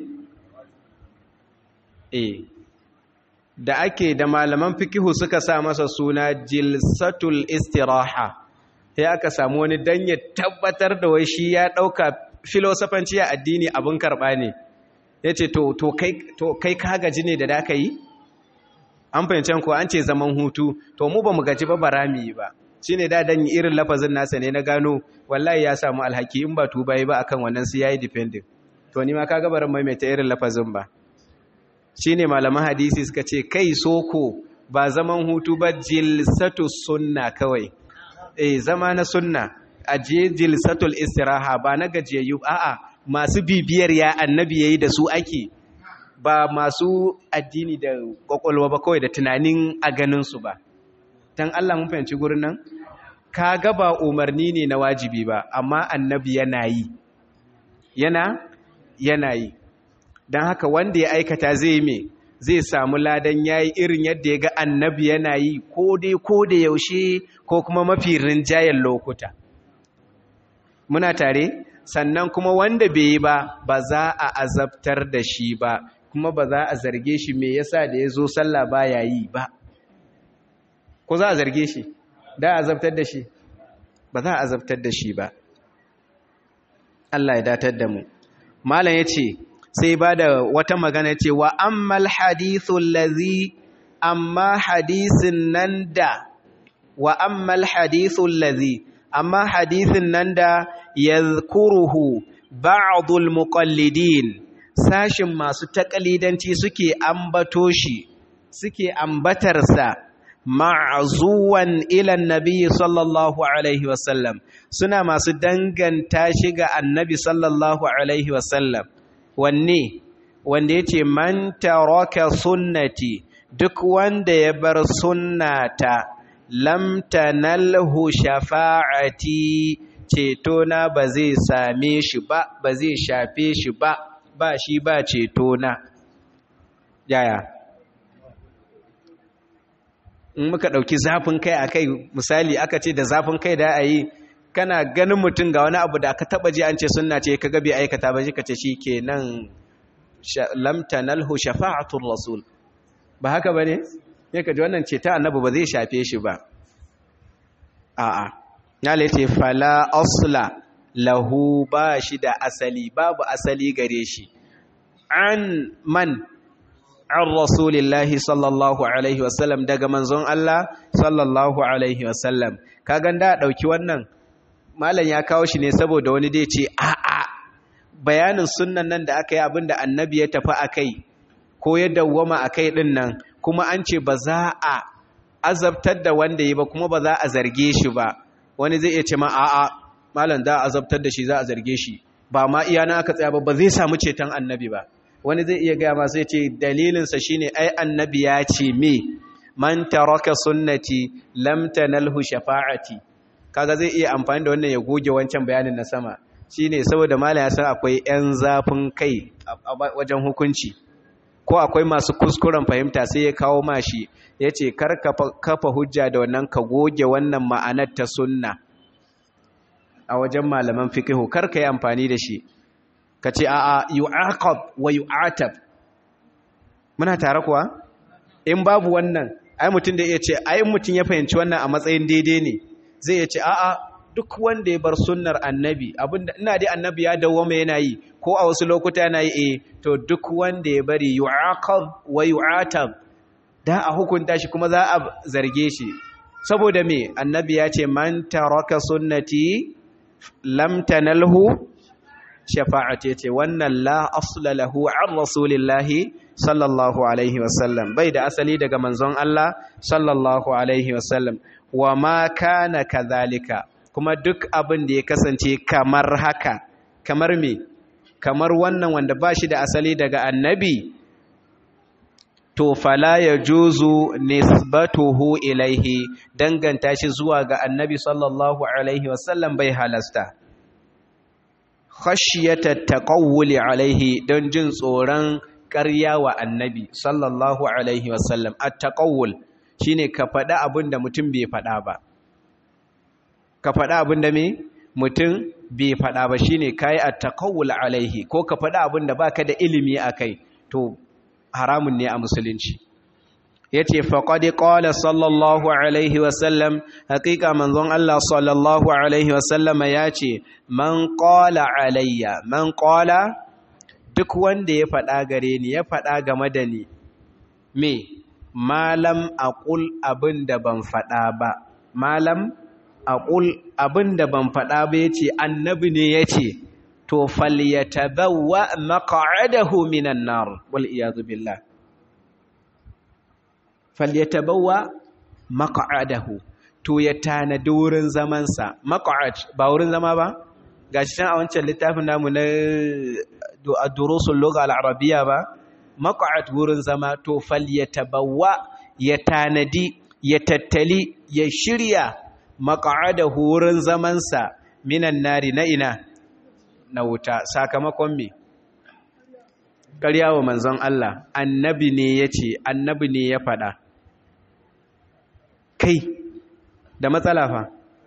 e da ake da malaman fikihu suka sa masa suna jilsatul istiraha sai aka samu wani dan ya tabbatar da wai shi ya ɗauka filosofanci a addini abin karɓa ne ya ce to kai ka gaji ne da da ka yi an fahimci ko an ce zaman hutu to mu ba mu gaji ba bara mu yi ba shi ne dadan irin lafazin nasa ne na gano wallahi ya samu alhaki in ba tuba yi ba akan wannan su yayi dependent to ni ma kaga baran maimaita irin lafazin ba shine malaman hadisi suka ce kai soko ba zaman hutu ba jilsatu sunna kawai eh zama na sunna aje jilsatul istiraha ba na gajiyayyu a'a masu bibiyar ya annabi yayi da su ake ba masu addini da kwakwalwa ba kawai da tunanin a ganinsu ba don Allah mun fahimci gurin nan ka ga ba umarni ne na wajibi ba amma annabi yana yi yana yana yi don haka wanda ya aikata zai me zai samu ladan yayi irin yadda ya ga annabi yana yi ko dai ko da yaushe ko kuma mafi rinjayen lokuta muna tare sannan kuma wanda bai yi ba ba za a azabtar da shi ba kuma ba za a zarge shi me yasa da ya zo sallah ba ya yi ba ko za a zarge shi da a azabtar da shi ba za a azabtar da shi ba Allah ya datar da mu malam ya ce sai ba da wata magana ce wa ammal hadithun lazi amma hadisin nan da wa ammal hadithun lazi amma hadisin nan da ya kuruhu ba'adul muqallidin sashin masu takalidanci suke ambato shi suke ambatarsa ma'azuwan ilan nabi sallallahu alaihi wasallam suna masu danganta shi ga annabi sallallahu alaihi wasallam wanne wanda yace man taraka sunnati duk wanda ya bar sunnata lam tanalhu shafa'ati ceto na ba zai same shi ba ba zai shafe shi ba ba shi ba ceto na yaya in muka ɗauki zafin kai a kai misali aka ce da zafin kai da a yi kana ganin mutum ga wani abu da aka taba ji an ce sunna ce ka gabe aikata ba shi ka ce shi ke nan lamtanalhu shafa'atul rasul ba haka ba ne ya ka ji wannan ce ta annabu ba zai shafe shi ba a'a ya laice fala asla lahu ba shi da asali babu asali gare shi an man an rasulillahi sallallahu alaihi wasallam daga manzon Allah sallallahu alaihi wasallam ka ganda dauki wannan malam ya kawo shi ne saboda wani dai ce a'a bayanin sunnan nan da aka yi abinda annabi ya tafi akai ko ya dawwama akai din nan kuma an ce ba za a azabtar da wanda yi ba kuma ba za a zarge shi ba wani zai iya ce ma a'a malam da azabtar da shi za a zarge shi ba ma iya na aka tsaya ba ba zai samu ceton annabi ba wani zai iya gaya masu ya ce dalilinsa shi ne ai annabi ya ce me man taraka sunnati lam tanalhu shafa'ati kaga zai iya amfani da wannan ya goge wancan bayanin na sama shine saboda malam ya san akwai yan zafin kai a wajen hukunci ko akwai masu kuskuren fahimta sai ya kawo mashi ya ce kar kafa hujja da wannan ka goge wannan ma'anar ta sunna a wajen malaman fikihu kar ka yi amfani da shi ka ce a'a yu'aqab wa yu'atab muna tare kuwa in babu wannan ai mutum da iya ce ai mutum ya fahimci wannan a matsayin daidai ne zai iya ce a'a duk wanda ya bar sunnar annabi abinda ina dai annabi ya dawwama yana yi ko a wasu lokuta yana yi eh to duk wanda ya bari yu'aqab wa yu'atab da a hukunta shi kuma za a zarge shi saboda me annabi ya ce man taraka sunnati lam tanalhu shafa'ati ce wannan la asla lahu an rasulillahi sallallahu alaihi wasallam bai da asali daga manzon Allah sallallahu alaihi wasallam wa ma kana kadhalika kuma duk abin da ya kasance kamar haka kamar me kamar wannan wanda ba shi da asali daga annabi to fala ya juzu nisbatuhu ilaihi danganta shi zuwa ga annabi sallallahu alaihi wasallam bai halasta khashiyata taqawuli alaihi don jin tsoron ƙarya wa annabi sallallahu alaihi wasallam at-taqawul shine ka faɗa abin da mutum bai faɗa ba ka faɗa abin da me mutum bai faɗa ba shine kai at-taqawul alaihi ko ka faɗa abin da baka da ilimi akai to haramun ne a musulunci yace faqad qala sallallahu alaihi wasallam haqiqa manzon Allah sallallahu alaihi wasallam yace man qala alayya man qala duk wanda ya faɗa gare ni ya faɗa game da ni me malam aqul abinda ban faɗa ba malam aqul abinda ban faɗa ba yace annabi ne yace to falyatabawwa maq'adahu minan nar wal iyad billah falyatabawwa maq'adahu to ya tanadi wurin zaman sa maq'ad ba wurin zama ba gashi can a wancan littafin namu na ad-durusul lugha al-arabiyya ba maq'ad wurin zama to falyatabawwa ya tanadi ya tattali ya shirya maq'adahu wurin zaman sa minan nari na ina na wuta sakamakon me ƙarya wa manzon Allah annabi ne ya ce annabi ne ya faɗa kai da matsala fa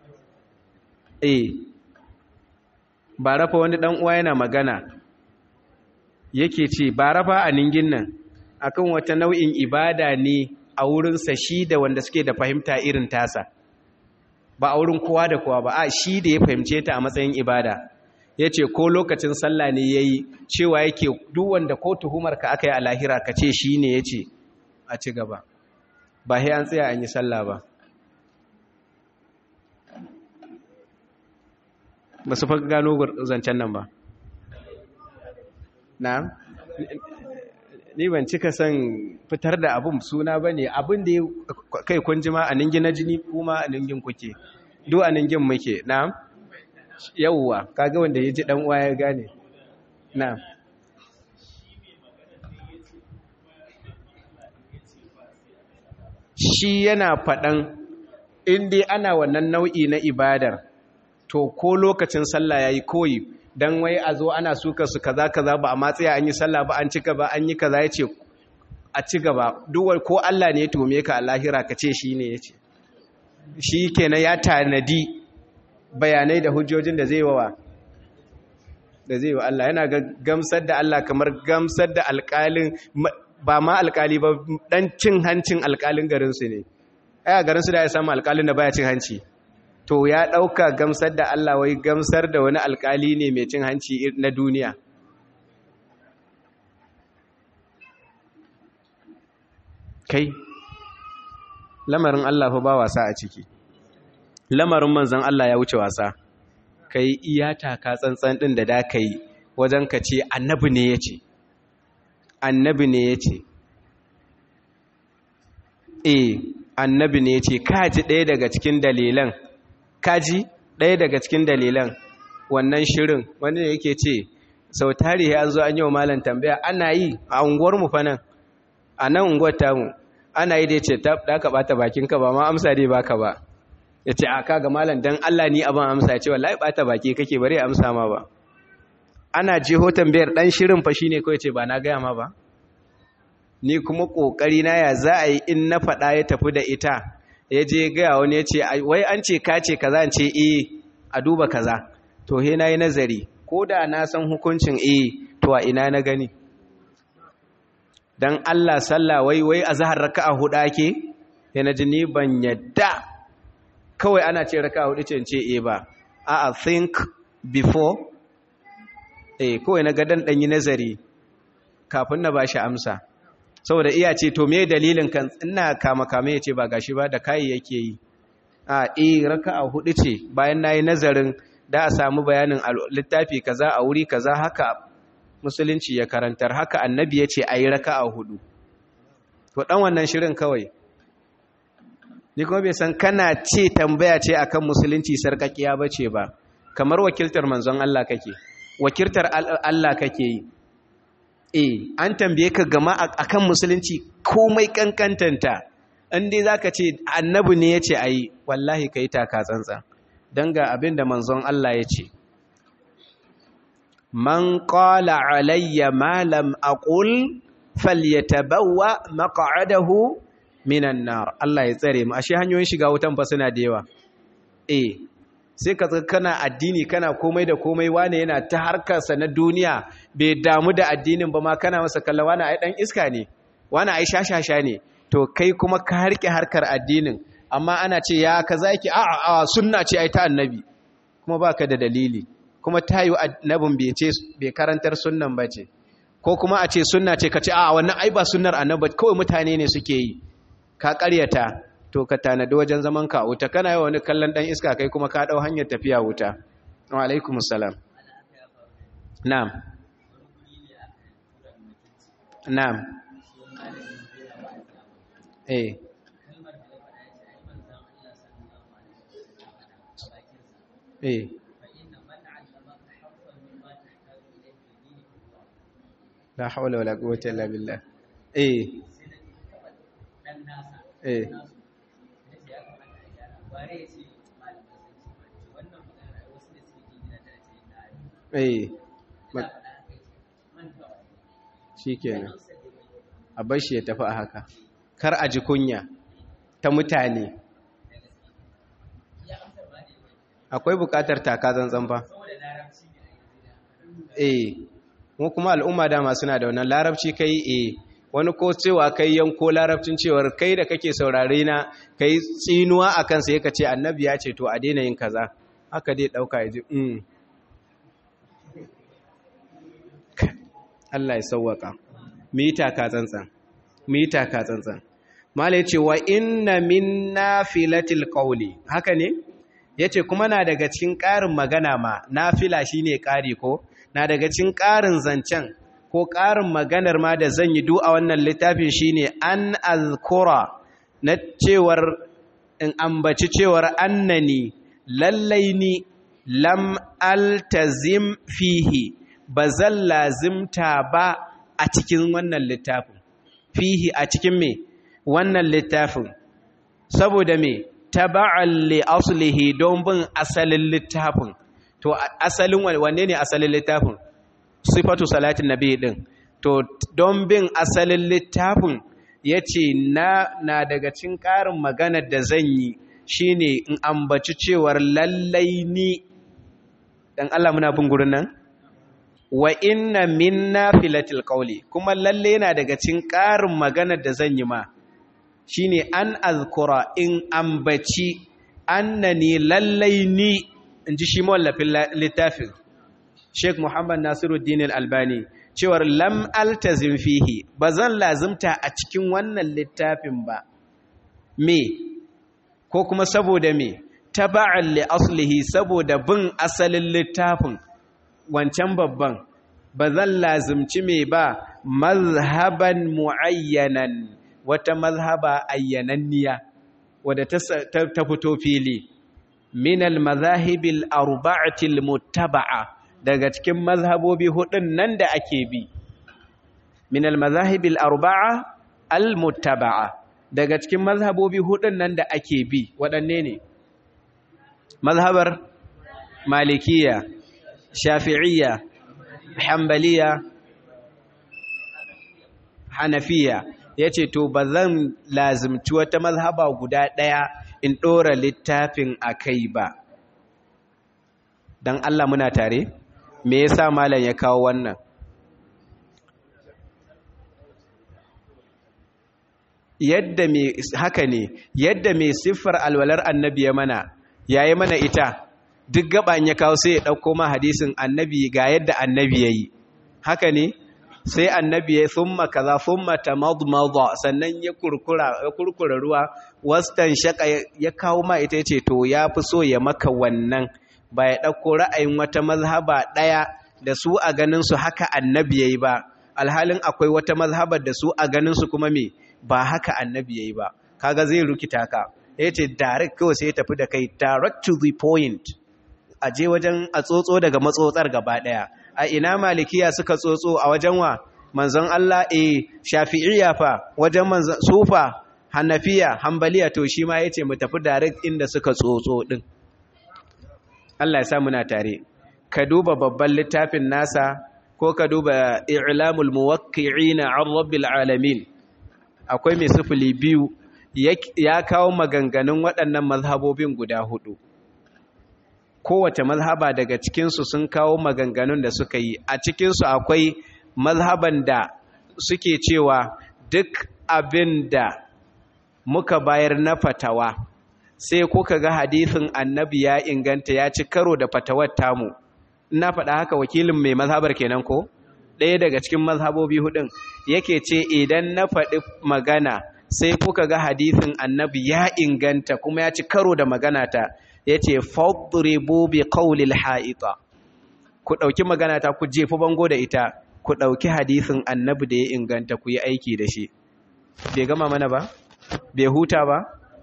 eh ba rafa wani ɗan uwa yana magana yake ce ba rafa a ningin nan akan wata nau'in ibada ne a wurinsa shi da wanda suke da fahimta irin tasa ba a wurin kowa da kowa ba a shi da ya fahimce ta a matsayin ibada ya ce ko lokacin sallah ne ya yi cewa yake duk wanda ko tuhumarka aka yi a lahira ka ce shi ne ya ce a ci gaba ba sai an tsaya an yi sallah ba ba su fa gano zancen nan ba na ni ban cika son fitar da abin suna ba ne abin da ya kai kun jima a ningin na jini kuma a ningin kuke duk a ningin muke na yauwa kaga wanda ya ji dan uwa ya gane na shi yana faɗan inda ana wannan nau'i na ibadar to ko lokacin sallah yayi koyi dan wai a zo ana suka su kaza kaza ba a matsaya an yi sallah ba an ci gaba an yi kaza yace a ci gaba duk ko Allah ne ya tume ka a lahira ka ce shi ne yace shi kenan ya tanadi bayanai da hujjojin da zai wawa da zai wa Allah yana gamsar da Allah kamar gamsar da alƙalin ba ma alƙali ba dan cin hancin alƙalin garinsu ne ai a garinsu da ya samu alƙalin da baya cin hanci to ya ɗauka gamsar da Allah wai gamsar da wani alƙali ne mai cin hanci na duniya kai lamarin Allah fa ba wasa a ciki lamarin manzan Allah ya wuce wasa ka yi iyata ka tsantsan ɗin da da ka yi wajen ka ce annabi ne ya ce annabi ne ya ce e annabi ne ya ce kaji ɗaya daga cikin dalilan kaji ɗaya daga cikin dalilan wannan shirin wanda yake ce sau tarihi an zo an yi wa malam tambaya ana yi a unguwarmu fa nan a nan unguwar tamu ana yi da ya ce da ka ɓata bakinka ba ma amsa dai baka ba ya ce a kaga malam dan Allah ni abin amsa ya ce wallahi bata baki kake bare amsa ma ba ana jeho tambayar dan shirin fa shine kawai ce ba na gaya ma ba ni kuma kokari na ya za a yi in na faɗa ya tafi da ita ya je gaya wani ya ce wai an ce ka ce kaza an ce eh a duba kaza to he na yi nazari ko da na san hukuncin eh to a ina na gani dan Allah sallah wai wai azhar raka'a hudu ake yana ji ni ban yadda kawai ana ce raka hudu ce ce e ba a think before eh kawai na gadan dan yi nazari kafin na bashi amsa saboda iya ce to me dalilin kan ina kama kame yace ba gashi ba da kai yake yi a eh raka'a hudu ce bayan nayi nazarin da a samu bayanin littafi kaza a wuri kaza haka musulunci ya karantar haka annabi yace ayi raka'a hudu to dan wannan shirin kawai ni kuma bai san kana ce tambaya ce akan musulunci sarkakiya bace ba kamar wakiltar manzon Allah kake wakiltar Allah kake yi eh an tambaye ka gama akan musulunci komai kankantanta in dai zaka ce annabi ne yace ayi wallahi kai taka tsantsan dan ga abin da manzon Allah yace man qala alayya ma lam aqul falyatabawwa maq'adahu minan nar Allah ya tsare mu ashe hanyoyin shiga wutan fa suna da yawa eh sai ka kana addini kana komai da komai wane yana ta harkarsa na duniya bai damu da addinin ba ma kana masa kalla wane ai dan iska ne wane ai shashasha ne to kai kuma ka harke harkar addinin amma ana ce ya kaza yake a a sunna ce ai ta annabi kuma baka da dalili kuma tayi annabin bai ce bai karantar sunnan bace ko kuma a ce sunna ce ka ce a wannan ai ba sunnar annabi kawai mutane ne suke yi ka ƙaryata to ka tanadi wajen zaman ka wuta kana yi wani kallon ɗan iska kai kuma ka ɗau hanyar tafiya wuta wa alaikum salam na'am na'am eh eh la hawla wala quwwata illa billah eh eh eh shi kenan a bashi ya tafi a haka kar a ji kunya ta mutane akwai bukatar taka zanzan ba eh mu kuma al'umma dama suna da wannan larabci kai eh wani ko cewa kai yanko larabcin cewar kai da kake saurare na kai tsinuwa a kansa ya ce annabi ya ce to a daina yin kaza haka dai ɗauka ya ji mm. Allah ya sauwaka mita ka tsantsan mita ka tsantsan mala yace wa inna min nafilatil qawli haka ne yace kuma na daga cikin ƙarin magana ma nafila shine ƙari ko na daga cikin ƙarin zancen ko ƙarin maganar ma da zan yi du a wannan littafin shine an azkura na cewar in ambaci cewar annani lallai ni lam altazim fihi ba zan lazimta ba a cikin wannan littafin fihi a cikin me wannan littafin saboda me taba'an li aslihi don bin asalin littafin to asalin wanne ne asalin littafin sifatu salatin nabi din to don bin asalin littafin yace na na daga cikin ƙarin maganar da zan yi shine in ambaci cewar lallai ni dan Allah muna bin gurin nan wa inna min nafilatil qawli kuma lalle yana daga cikin ƙarin maganar da zan yi ma shine an azkura in ambaci annani lallai ni inji shi mawallafin littafin Sheikh Muhammad Nasiruddin Al-Albani cewar lam altazim fihi bazan lazimta a cikin wannan littafin ba me ko kuma saboda me taba'an li aslihi saboda bin asalin littafin wancan babban ba zan lazimci mai ba mazhaban mu'ayyanan wata mazhaba ayyananniya wadda ta fito fili minal mazahibil arba'atil muttaba'a daga cikin mazhabobi hudun nan da ake bi minal mazahibil arba'a al muttaba'a daga cikin mazhabobi hudun nan da ake bi waɗanne ne mazhabar malikiya shafi'iyya hambaliya hanafiya ya ce to ba zan lazimci wata mazhaba guda ɗaya in ɗora littafin a kai ba don Allah muna tare me yasa malam ya kawo wannan yadda me haka ne yadda mai siffar alwalar annabi ya mana yayi mana ita duk gaban ya kawo sai ya ɗauko ma hadisin annabi ga yadda annabi ya yi haka ne sai annabi ya thumma kaza thumma tamadmada sannan ya kurkura ya kurkura ruwa wastan shaka ya kawo ma ita yace to ya fi so ya maka wannan ba ya ɗauko ra'ayin wata mazhaba ɗaya da su a ganin su haka annabi yayi ba alhalin akwai wata mazhabar da su a ganin su kuma me ba haka annabi yayi ba kaga zai rukita ka yace direct kawai sai ya tafi da kai direct to the point a je wajen a tsotso daga matsotsar gaba ɗaya a ina malikiya suka tsotso a wajen wa manzon Allah eh shafi'iyya fa wajen manzon sufa hanafiya hambaliya to shi ma yace mu tafi direct inda suka tsotso din Allah ya sa muna tare ka duba babban littafin nasa ko ka duba i'lamul muwaqqi'ina 'an rabbil alamin akwai mai sifili biyu ya kawo maganganun waɗannan mazhabobin guda hudu kowace mazhaba daga cikinsu sun kawo maganganun da suka yi a cikinsu akwai mazhaban da suke cewa duk abin da muka bayar na fatawa sai kuka ga hadisin annabi ya inganta ya ci karo da fatawar tamu ina faɗa haka wakilin mai mazhabar kenan ko ɗaya daga cikin mazhabobi hudun yake ce idan na faɗi magana sai kuka ga hadisin annabi ya inganta kuma ya ci karo da magana ta ya ce fadribu bi qawlil ha'ita ku ɗauki magana ta ku jefi bango da ita ku ɗauki hadisin annabi da ya inganta ku yi aiki da shi bai gama mana ba bai huta ba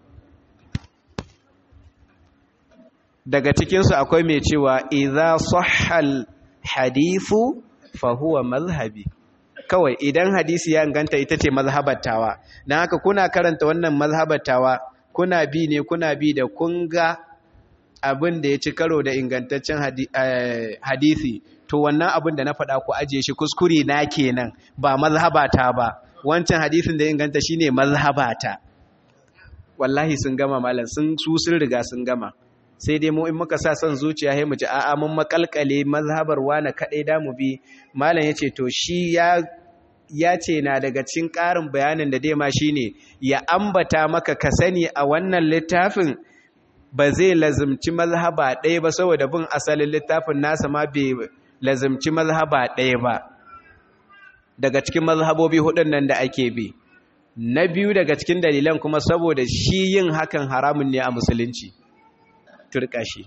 daga cikinsu akwai mai cewa idza sahhal hadithu fa huwa mazhabi kawai idan hadisi ya inganta ita ce mazhabatawa dan haka kuna karanta wannan mazhabatawa kuna bi ne kuna bi da kun ga abin da ya ci karo da ingantaccen hadisi to wannan abin da na faɗa ku ajiye shi kuskure na kenan ba mazhabata ba wancan hadisin da ya inganta shine mazhabata wallahi sun gama malam sun su sun riga sun gama sai dai mu in muka sa son zuciya sai mu ji a'a mun makalkale mazhabar wani kadai da mu bi malam yace to shi ya ya ce na daga cikin ƙarin bayanin da dai ma shine ya ambata maka ka sani a wannan littafin ba zai lazimci mazhaba ɗaya ba saboda bin asalin littafin nasa ma bai lazimci mazhaba ɗaya ba daga cikin mazhabobi hudun nan da ake bi na biyu daga cikin dalilan kuma saboda shi yin hakan haramun ne a musulunci turka shi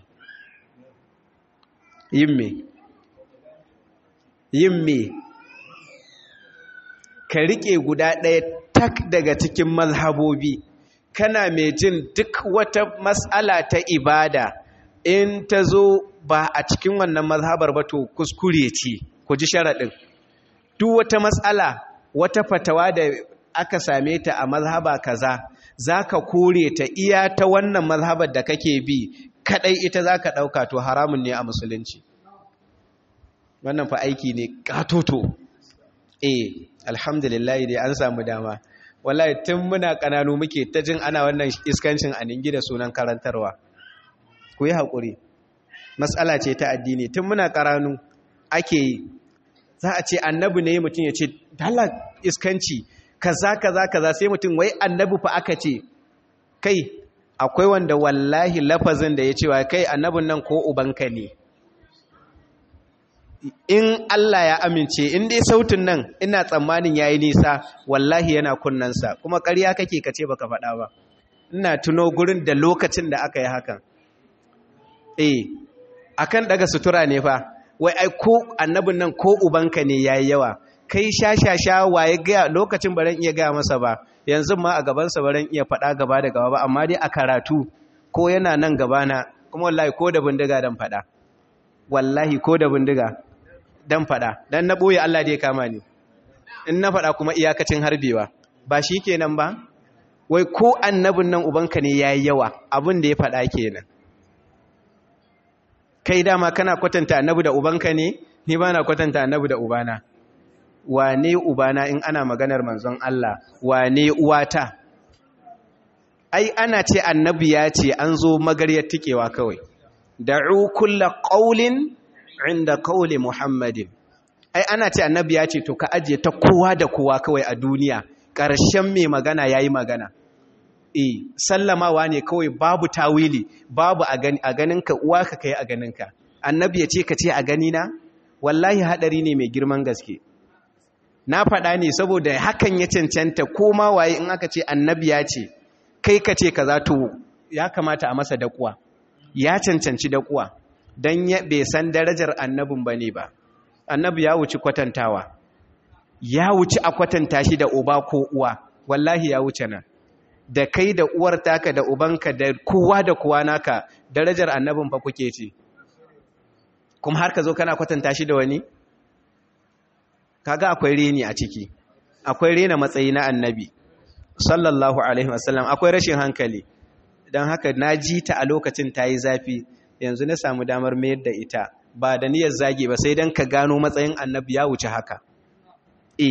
yin me yin me ka riƙe guda ɗaya tak daga cikin mazhabobi kana mai jin duk wata matsala ta ibada in ta zo ba a cikin wannan mazhabar ba to kuskure ce ku ji sharaɗin duk wata matsala wata fatawa da aka same ta a mazhaba kaza za ka kore ta iya ta wannan mazhabar da kake bi kadai ita za ka ɗauka to haramun ne a musulunci wannan fa aiki ne katoto eh alhamdulillah dai an samu dama wallahi tun muna kananu muke ta jin ana wannan iskancin a ningi da sunan karantarwa ku yi haƙuri matsala ce ta addini tun muna karanu ake yi za a ce annabi ne mutum ya ce dala iskanci kaza kaza kaza sai mutum wai annabi fa aka ce kai akwai wanda wallahi lafazin da ya ce wa kai annabin nan ko ubanka ne in Allah ya amince in dai sautin nan ina tsammanin yayi nisa wallahi yana kunnansa kuma ƙarya kake kace baka faɗa ba ina tuno gurin da lokacin da aka yi hakan eh akan daga sutura ne fa wai ai ko annabin nan ko ubanka ne yayi yawa kai shashasha waye ga lokacin baran iya ga masa ba yanzu ma a gaban sa baran iya faɗa gaba da gaba ba amma dai a karatu ko yana nan gaba na kuma wallahi ko da bindiga dan faɗa wallahi ko da bindiga dan fada dan na boye Allah da ya kama ni in na fada kuma iyakacin harbewa ba shi kenan ba wai ko annabin nan ubanka ne yayi yawa abin da ya fada kenan kai dama kana kwatanta annabi da ubanka ne ni ba na kwatanta annabi da ubana wane ubana in ana maganar manzon Allah wane uwata ai ana ce annabi ya ce an zo magaryar tikewa kawai da'u kulla qaulin inda qauli muhammadin ai ana ce annabi ya ce to ka ajiye ta kowa da kowa kawai a duniya ƙarshen mai magana yayi magana eh sallamawa ne kawai babu tawili babu a gani a ganinka uwa ka kai a ganinka annabi ya ce ka ce a gani na wallahi hadari ne mai girman gaske na faɗa ne saboda hakan ya cancanta koma waye in aka ce annabi ya ce kai ka ce kaza to ya kamata a masa dakuwa ya cancanci dakuwa don bai san darajar annabin ba ne ba annabi ya wuci kwatantawa ya wuci a kwatanta shi da uba ko uwa wallahi ya wuce nan da kai da uwar taka da ubanka da kowa da kowa naka darajar annabin fa kuke ce kuma har ka zo kana kwatanta shi da wani kaga akwai reni a ciki akwai rena matsayi na annabi sallallahu alaihi wasallam akwai rashin hankali don haka na ji ta a lokacin ta yi zafi yanzu na samu damar mayar da ita ba da niyyar zage ba sai don ka gano matsayin annabi ya wuce haka e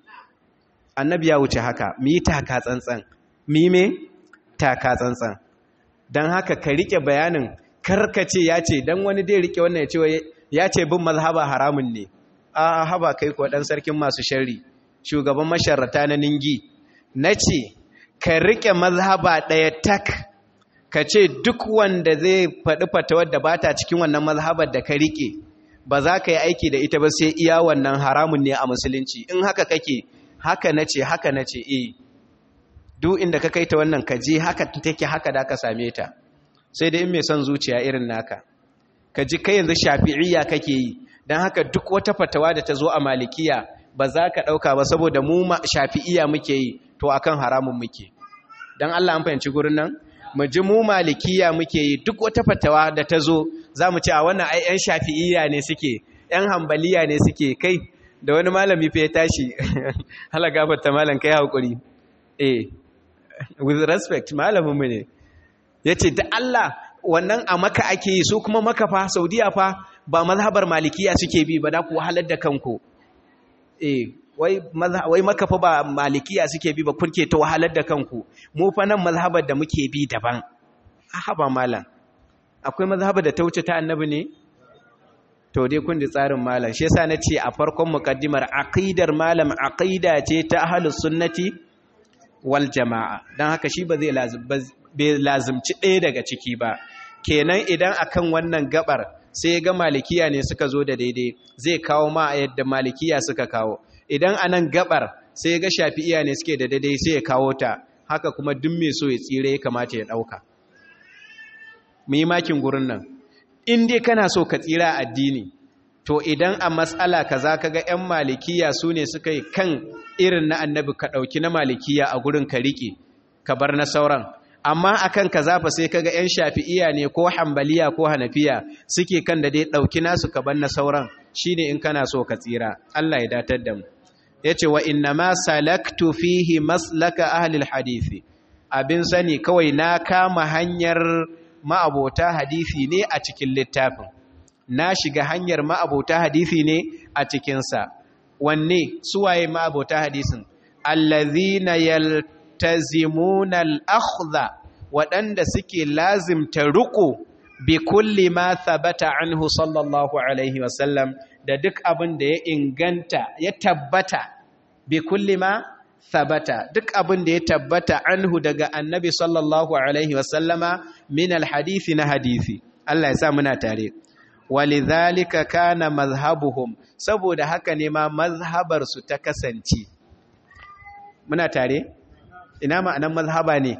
annabi ya wuce haka mi taka tsantsan mi me taka tsantsan don haka ka rike bayanin karkace ya ce don wani dai rike wannan ya ce ya ce bin mazhaba haramun ne a haba kai ko dan sarkin masu sharri shugaban masharrata na ningi na ce ka rike mazhaba ɗaya tak ka ce duk wanda zai faɗi fatawar da ba ta cikin wannan mazhabar da ka rike ba za ka yi aiki da ita ba sai iya wannan haramun ne a musulunci in haka kake haka na ce haka na ce eh duk inda ka kai ta wannan ka je haka take haka da ka same ta sai da in mai son zuciya irin naka ka ji kai yanzu shafi'iyya kake yi don haka duk wata fatawa da ta zo a malikiya ba za ka ɗauka ba saboda mu shafi'iyya muke yi to akan haramun muke don Allah an fahimci gurin nan mu ji mu malikiya muke yi duk wata fatawa da ta zo za mu ce a wannan ai 'yan shafi'iyya ne suke 'yan hambaliya ne suke kai da wani malami fa ya tashi hala gafarta malam kai haƙuri eh with respect malamin mu ne ya ce da Allah wannan a maka ake yi su kuma maka fa saudiya fa ba mazhabar malikiya suke bi ba da ku wahalar da kanku eh wai wai maka fa ba malikiya suke bi ba kurke ta wahalar da kanku mu fa nan mazhabar da muke bi daban haba malam akwai mazhabar da ta wuce ta annabi ne to dai kun ji tsarin malam shi yasa nace a farkon muqaddimar aqidar malam aqida ce ta ahlus sunnati wal jamaa dan haka shi ba zai bai lazimci ɗaya daga ciki ba kenan idan akan wannan gabar sai ga malikiya ne suka zo da daidai zai kawo ma yadda malikiya suka kawo idan anan gabar sai ga shafi'iya ne suke da daidai sai ya kawo ta haka kuma duk mai so ya tsire ya kamata ya ɗauka mu yi makin gurin nan in dai kana so ka tsira addini to idan a matsala kaza kaga yan malikiya su ne suka yi kan irin na annabi ka ɗauki na malikiya a gurin ka riƙe ka bar na sauran amma akan kaza fa sai kaga yan shafi'iya ne ko hambaliya ko hanafiya suke kan da dai ɗauki nasu ka bar na sauran shine in kana so ka tsira Allah ya datar da mu yace wa inna ma salaktu fihi maslaka ahli alhadisi abin sani kawai na kama hanyar ma'abota hadisi ne a cikin littafin na shiga hanyar ma'abota hadisi ne a cikinsa wanne suwaye ma'abota hadisin allazina yaltazimuna al-akhdha waɗanda suke lazimta ruku bi kulli ma thabata anhu sallallahu alaihi wasallam da duk abin da ya inganta ya tabbata bi kulli ma thabata duk abin da ya tabbata anhu daga annabi sallallahu alaihi wasallama min alhadisi na hadisi Allah ya sa muna tare walidhalika kana mazhabuhum saboda haka ne ma mazhabar su ta kasance muna tare ina ma'anar mazhaba ne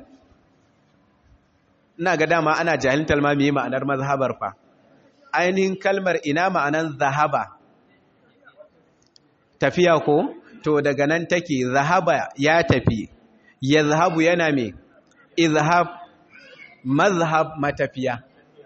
ina ga dama ana jahiltar ma me ma'anar mazhabar fa ainihin kalmar ina ma'anar zahaba tafiya ko to daga nan take zahaba ya tafi ya zahabu yana me izhab mazhab matafiya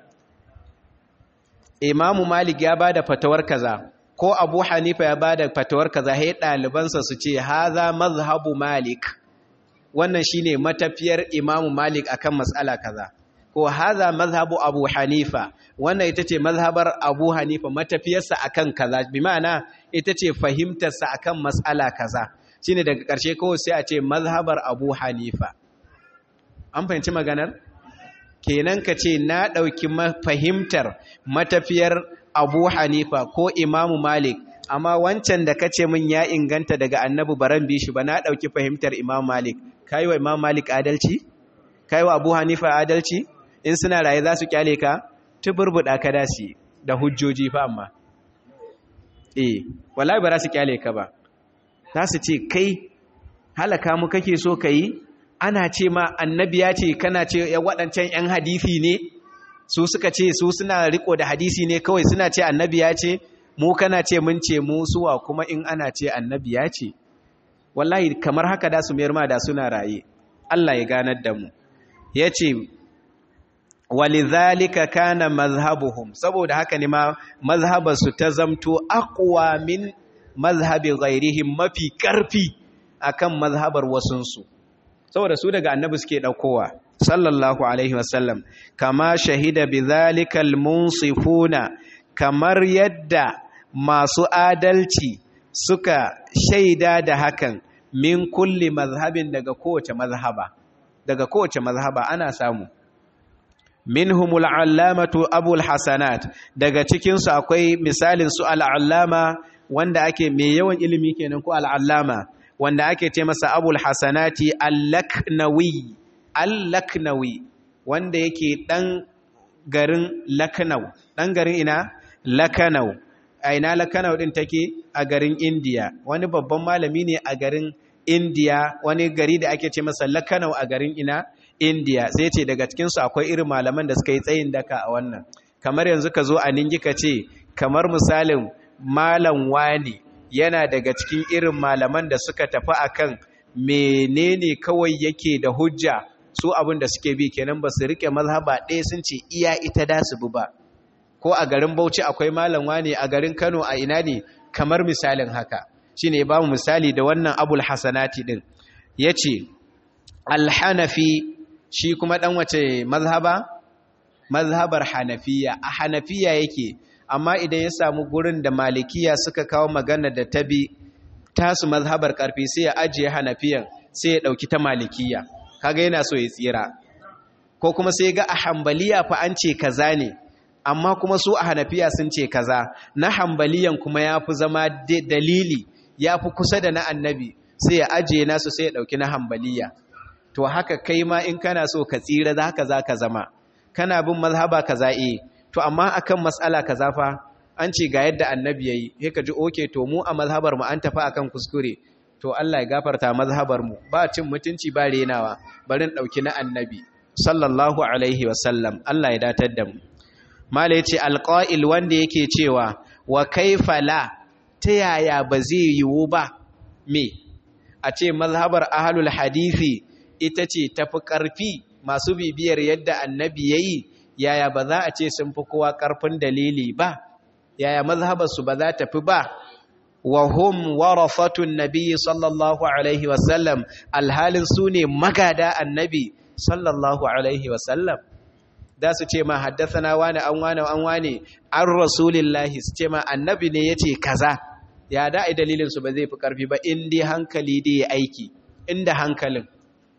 imamu malik ya bada fatawar kaza ko abu hanifa ya bada fatawar kaza sai ɗalibansa su ce haza mazhabu malik wannan shine matafiyar imamu malik akan mas'ala kaza ko haza mazhabu abu hanifa wannan ita ce mazhabar abu hanifa matafiyarsa akan kaza bi ma'ana ita ce fahimtarsa akan mas'ala kaza shine daga ƙarshe kawai sai a ce mazhabar abu hanifa an fahimci maganar kenan ka ce na ɗauki fahimtar matafiyar abu hanifa ko imamu malik amma wancan da ka ce min ya inganta daga annabi baran bishi ba na ɗauki fahimtar imam malik ka yi wa imam malik adalci ka yi wa abu hanifa adalci in suna raye za su kyale ka tuburbuɗa ka dasi da hujjoji fa amma eh wallahi ba za su kyale ka ba za su ce kai halaka mu kake so ka yi ana ce ma annabi ya ce kana ce ya waɗancan 'yan hadisi ne su suka ce su suna riko da hadisi ne kawai suna ce annabi ya ce mu kana ce mun ce mu suwa kuma in ana ce annabi ya ce wallahi kamar haka da su mayar ma da suna raye Allah ya ganar da mu ya ce walidhalika kana mazhabuhum saboda haka ne ma mazhabarsu ta zamto aqwa min mazhabi ghairihim mafi karfi akan mazhabar wasunsu saboda su daga annabi suke daukowa sallallahu alaihi wasallam kama shahida bidhalikal munsifuna kamar yadda masu adalci suka shaida da hakan min kulli mazhabin daga kowace mazhaba daga kowace mazhaba ana samu minhumul allamatu abul hasanat daga cikin su akwai misalin su al-allama wanda ake mai yawan ilimi kenan ko al-allama wanda ake ce masa abul hasanati al-laknawi al-laknawi wanda yake dan garin laknau dan garin ina lakanau a ina lakanau din take a garin indiya wani babban malami ne a garin indiya wani gari da ake ce masa lakanau a garin ina indiya sai ce daga cikinsu akwai irin malaman da suka yi tsayin daka a wannan kamar yanzu ka zo a ningi ka ce kamar misalin malam wani yana daga cikin irin malaman da suka tafi akan menene kawai yake da hujja su abin da suke bi kenan ba su rike mazhaba ɗaya sun ce iya ita da su bi ba ko a garin Bauchi akwai malam wani a garin Kano a ina ne kamar misalin haka shine ba mu misali da wannan Abul Hasanati din yace Al-Hanafi shi kuma dan wace mazhaba mazhabar Hanafiya a Hanafiya yake amma idan ya samu gurin da Malikiya suka kawo magana da tabi tasu mazhabar karfi sai ya ajiye Hanafiyan sai ya dauki ta Malikiya kaga yana so ya tsira ko kuma sai ga a Hanbaliya fa an ce kaza ne amma kuma su a hanafiya sun ce kaza na hambaliyan kuma ya fi zama dalili ya fi kusa da na annabi sai ya ajiye nasu sai ya ɗauki na hambaliya to haka kai ma in kana so ka tsira za ka za ka zama kana bin mazhaba kaza eh to amma akan matsala kaza fa an ce ga yadda annabi yayi sai ka ji oke to mu a mazhabar mu an tafi akan kuskure to Allah ya gafarta mazhabar mu ba cin mutunci ba renawa barin ɗauki na annabi sallallahu alaihi wasallam Allah ya datar da mu Mala ya ce alƙa'il wanda yake cewa wa kaifa la ta yaya ba zai yiwu ba me a ce mazhabar ahalul hadithi ita ce tafi ƙarfi masu bibiyar yadda annabi ya yi yaya ba za a ce sun fi kowa ƙarfin dalili ba yaya mazhabarsu ba za ta fi ba wa hum warafatun nabi sallallahu alaihi wasallam alhalin su ne magada annabi sallallahu alaihi wasallam da su ce ma haddasana wani an wani an wani an rasulillahi su ce ma annabi ne ya ce kaza ya da'i dalilinsu ba zai fi ƙarfi ba inda hankali da ya aiki inda hankalin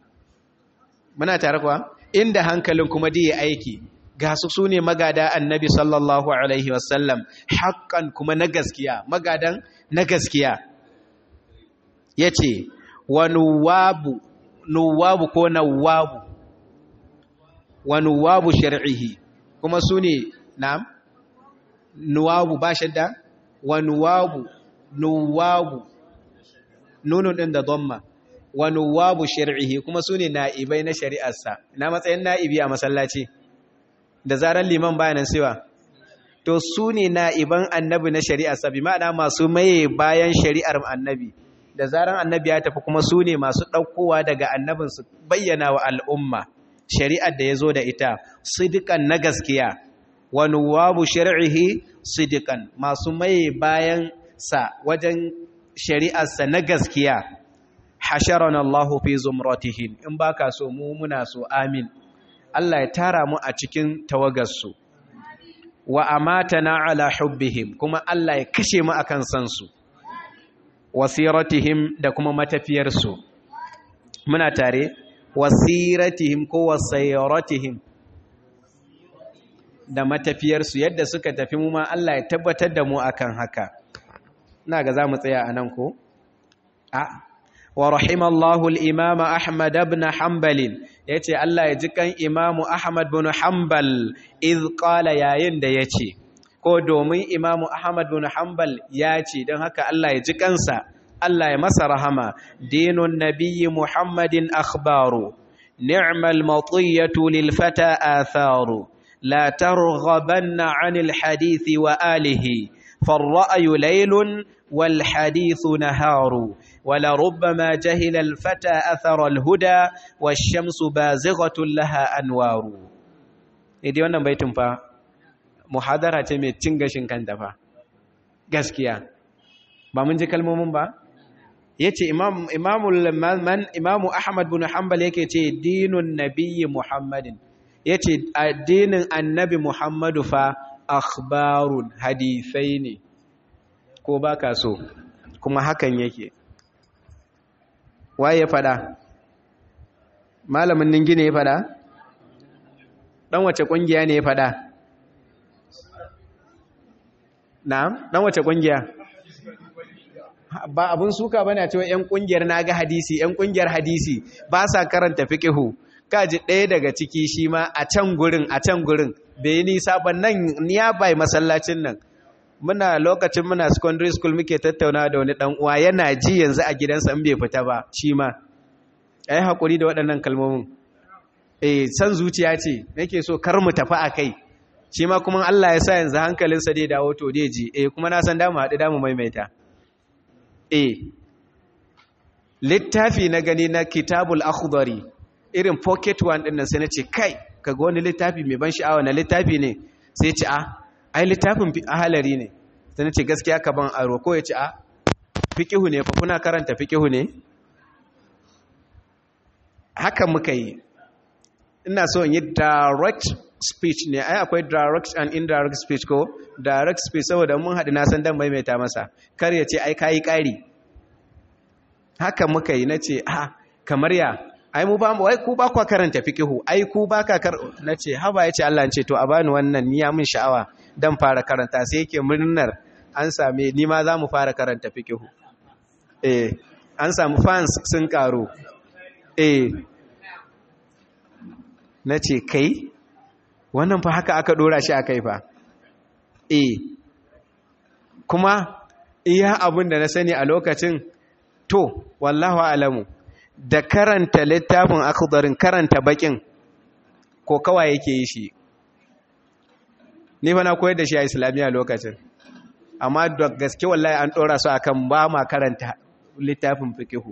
muna tare kuwa inda hankalin kuma da ya aiki ga su su ne magada annabi sallallahu alaihi wasallam haƙƙan kuma na gaskiya magadan na gaskiya ya ce wa nuwabu nuwabu ko nawabu wa nuwabu shar'ihi kuma su ne na'am nuwabu ba shadda wa nuwabu nuwabu nunun din da dhamma wa nuwabu shar'ihi kuma su ne na'ibai na shari'arsa na matsayin na'ibi a masallaci da zarar liman bayanan siwa to su ne na'iban annabi na shari'arsa bi ma'ana masu maye bayan shari'ar annabi da zarar annabi ya tafi kuma su ne masu ɗaukowa daga annabin su bayyana wa al'umma shari'ar da ya zo da ita sidikan na gaskiya wa nuwabu shar'ihi sidikan masu maye bayan sa wajen shari'arsa na gaskiya hasharana Allahu fi zumratihim in baka so mu muna so amin Allah ya tara mu a cikin tawagarsu wa amatana ala hubbihim kuma Allah ya kashe mu akan san su wasiratihim da kuma matafiyarsu muna tare wasiratihim ko wasairatihim da matafiyarsu yadda suka tafi mu ma Allah ya tabbatar da mu akan haka ina ga zamu tsaya anan ko a wa rahimallahu al-imam Ahmad ibn Hanbal yace Allah ya ji kan Imam Ahmad ibn Hanbal iz qala yayin da yace ko domin Imam Ahmad ibn Hanbal yace dan haka Allah ya ji kansa Allah ya masa rahama dinun nabiyyi Muhammadin akhbaru ni'mal matiyatu lil fata atharu la targhabanna 'anil hadithi wa alihi فالرأي ليل والحديث نهار ولربما جهل الفتى أثر الهدى والشمس بازغة لها أنوار إذا wannan baitin fa muhadara ce mai cin gashin kanta fa gaskiya ba mun ji kalmomin ba yace imam imamul man imamu ahmad bin hanbal yake ce dinun nabiyyi muhammadin yace addinin annabi muhammadu fa akhbarun hadisai ne ko baka so kuma hakan yake waye ya fada malamin ningi ne ya fada dan wace kungiya ne ya fada na'am dan wace kungiya ba abun suka bane cewa yan kungiyar naga hadisi yan kungiyar hadisi ba sa karanta fiqhu kaji ɗaya daga ciki shi ma a can gurin a can gurin bai nisa ba nan ya bai masallacin nan muna lokacin muna secondary school muke tattauna da wani dan uwa yana ji yanzu a gidansa in bai fita ba shi ma ai hakuri da waɗannan kalmomin eh san zuciya ce nake so kar mu tafi akai shi ma kuma Allah ya sa yanzu hankalinsa dai dawo to dai ji eh kuma na san da mu haɗu da mu maimaita eh littafi na gani na kitabul akhdari irin pocket one din nan sai nace kai kaga wani littafi mai ban sha'awa na littafi ne sai ce a ai littafin ahalari ne sai nace gaskiya ka ban aro ko ya ce a fiqihu ne fa kuna karanta fiqihu ne haka muka yi ina so in yi direct speech ne ai akwai direct and indirect speech ko direct speech saboda mun haɗu na san dan maimaita masa kar ya ce ai kayi ƙari haka muka yi nace a kamar ya ai mu ba mu wai ku ba ku karanta fiqihu ai ku ba ka kar nace haba yace Allah ce to a bani wannan ni ya min sha'awa dan fara karanta sai yake murnar an same ni ma za mu fara karanta fiqihu eh an samu fans sun karo eh nace kai wannan fa haka aka dora shi akai fa eh kuma iya abin da na sani a lokacin to wallahu alamu da karanta littafin akhdarin karanta bakin ko kawai yake yi shi ni fa na koyar da shi a islamiyya lokacin amma da gaske wallahi an dora su akan ba ma karanta littafin fikihu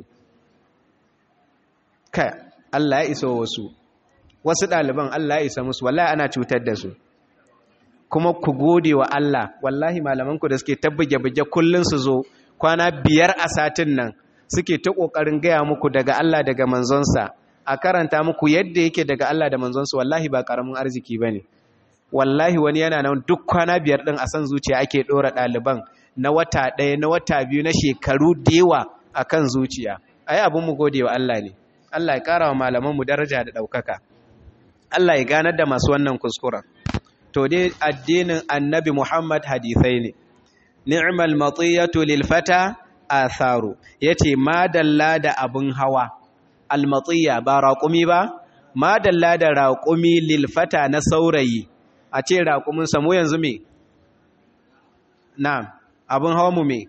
kai Allah ya iso wasu wasu ɗaliban Allah ya isa musu wallahi ana cutar da su kuma ku gode wa Allah wallahi malamanku da suke tabbige-bige kullun su zo kwana biyar a satin nan suke ta ƙoƙarin gaya muku daga Allah daga manzonsa a karanta muku yadda yake daga Allah da manzonsa wallahi ba ƙaramin arziki ba ne wallahi wani yana nan duk kwana biyar ɗin a san zuciya ake ɗora ɗaliban na wata ɗaya na wata biyu na shekaru da yawa a kan zuciya ai abin mu gode wa Allah ne Allah ya ƙara wa malamanmu daraja da ɗaukaka Allah ya ganar da masu wannan kuskuren to dai addinin annabi Muhammad hadisai ne ni'mal matiyatu lil fata atharu yace madalla da abun hawa almatiya ba raqumi ba madalla da raqumi lil fata na saurayi a ce raqumin samu yanzu me na'am abun hawa mu me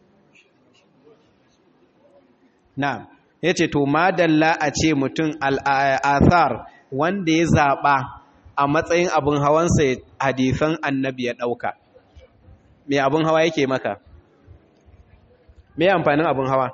na'am yace to madalla a ce mutum al-athar wanda ya zaba a matsayin abun hawansa hadisan annabi ya dauka me abun hawa yake maka me amfanin abin hawa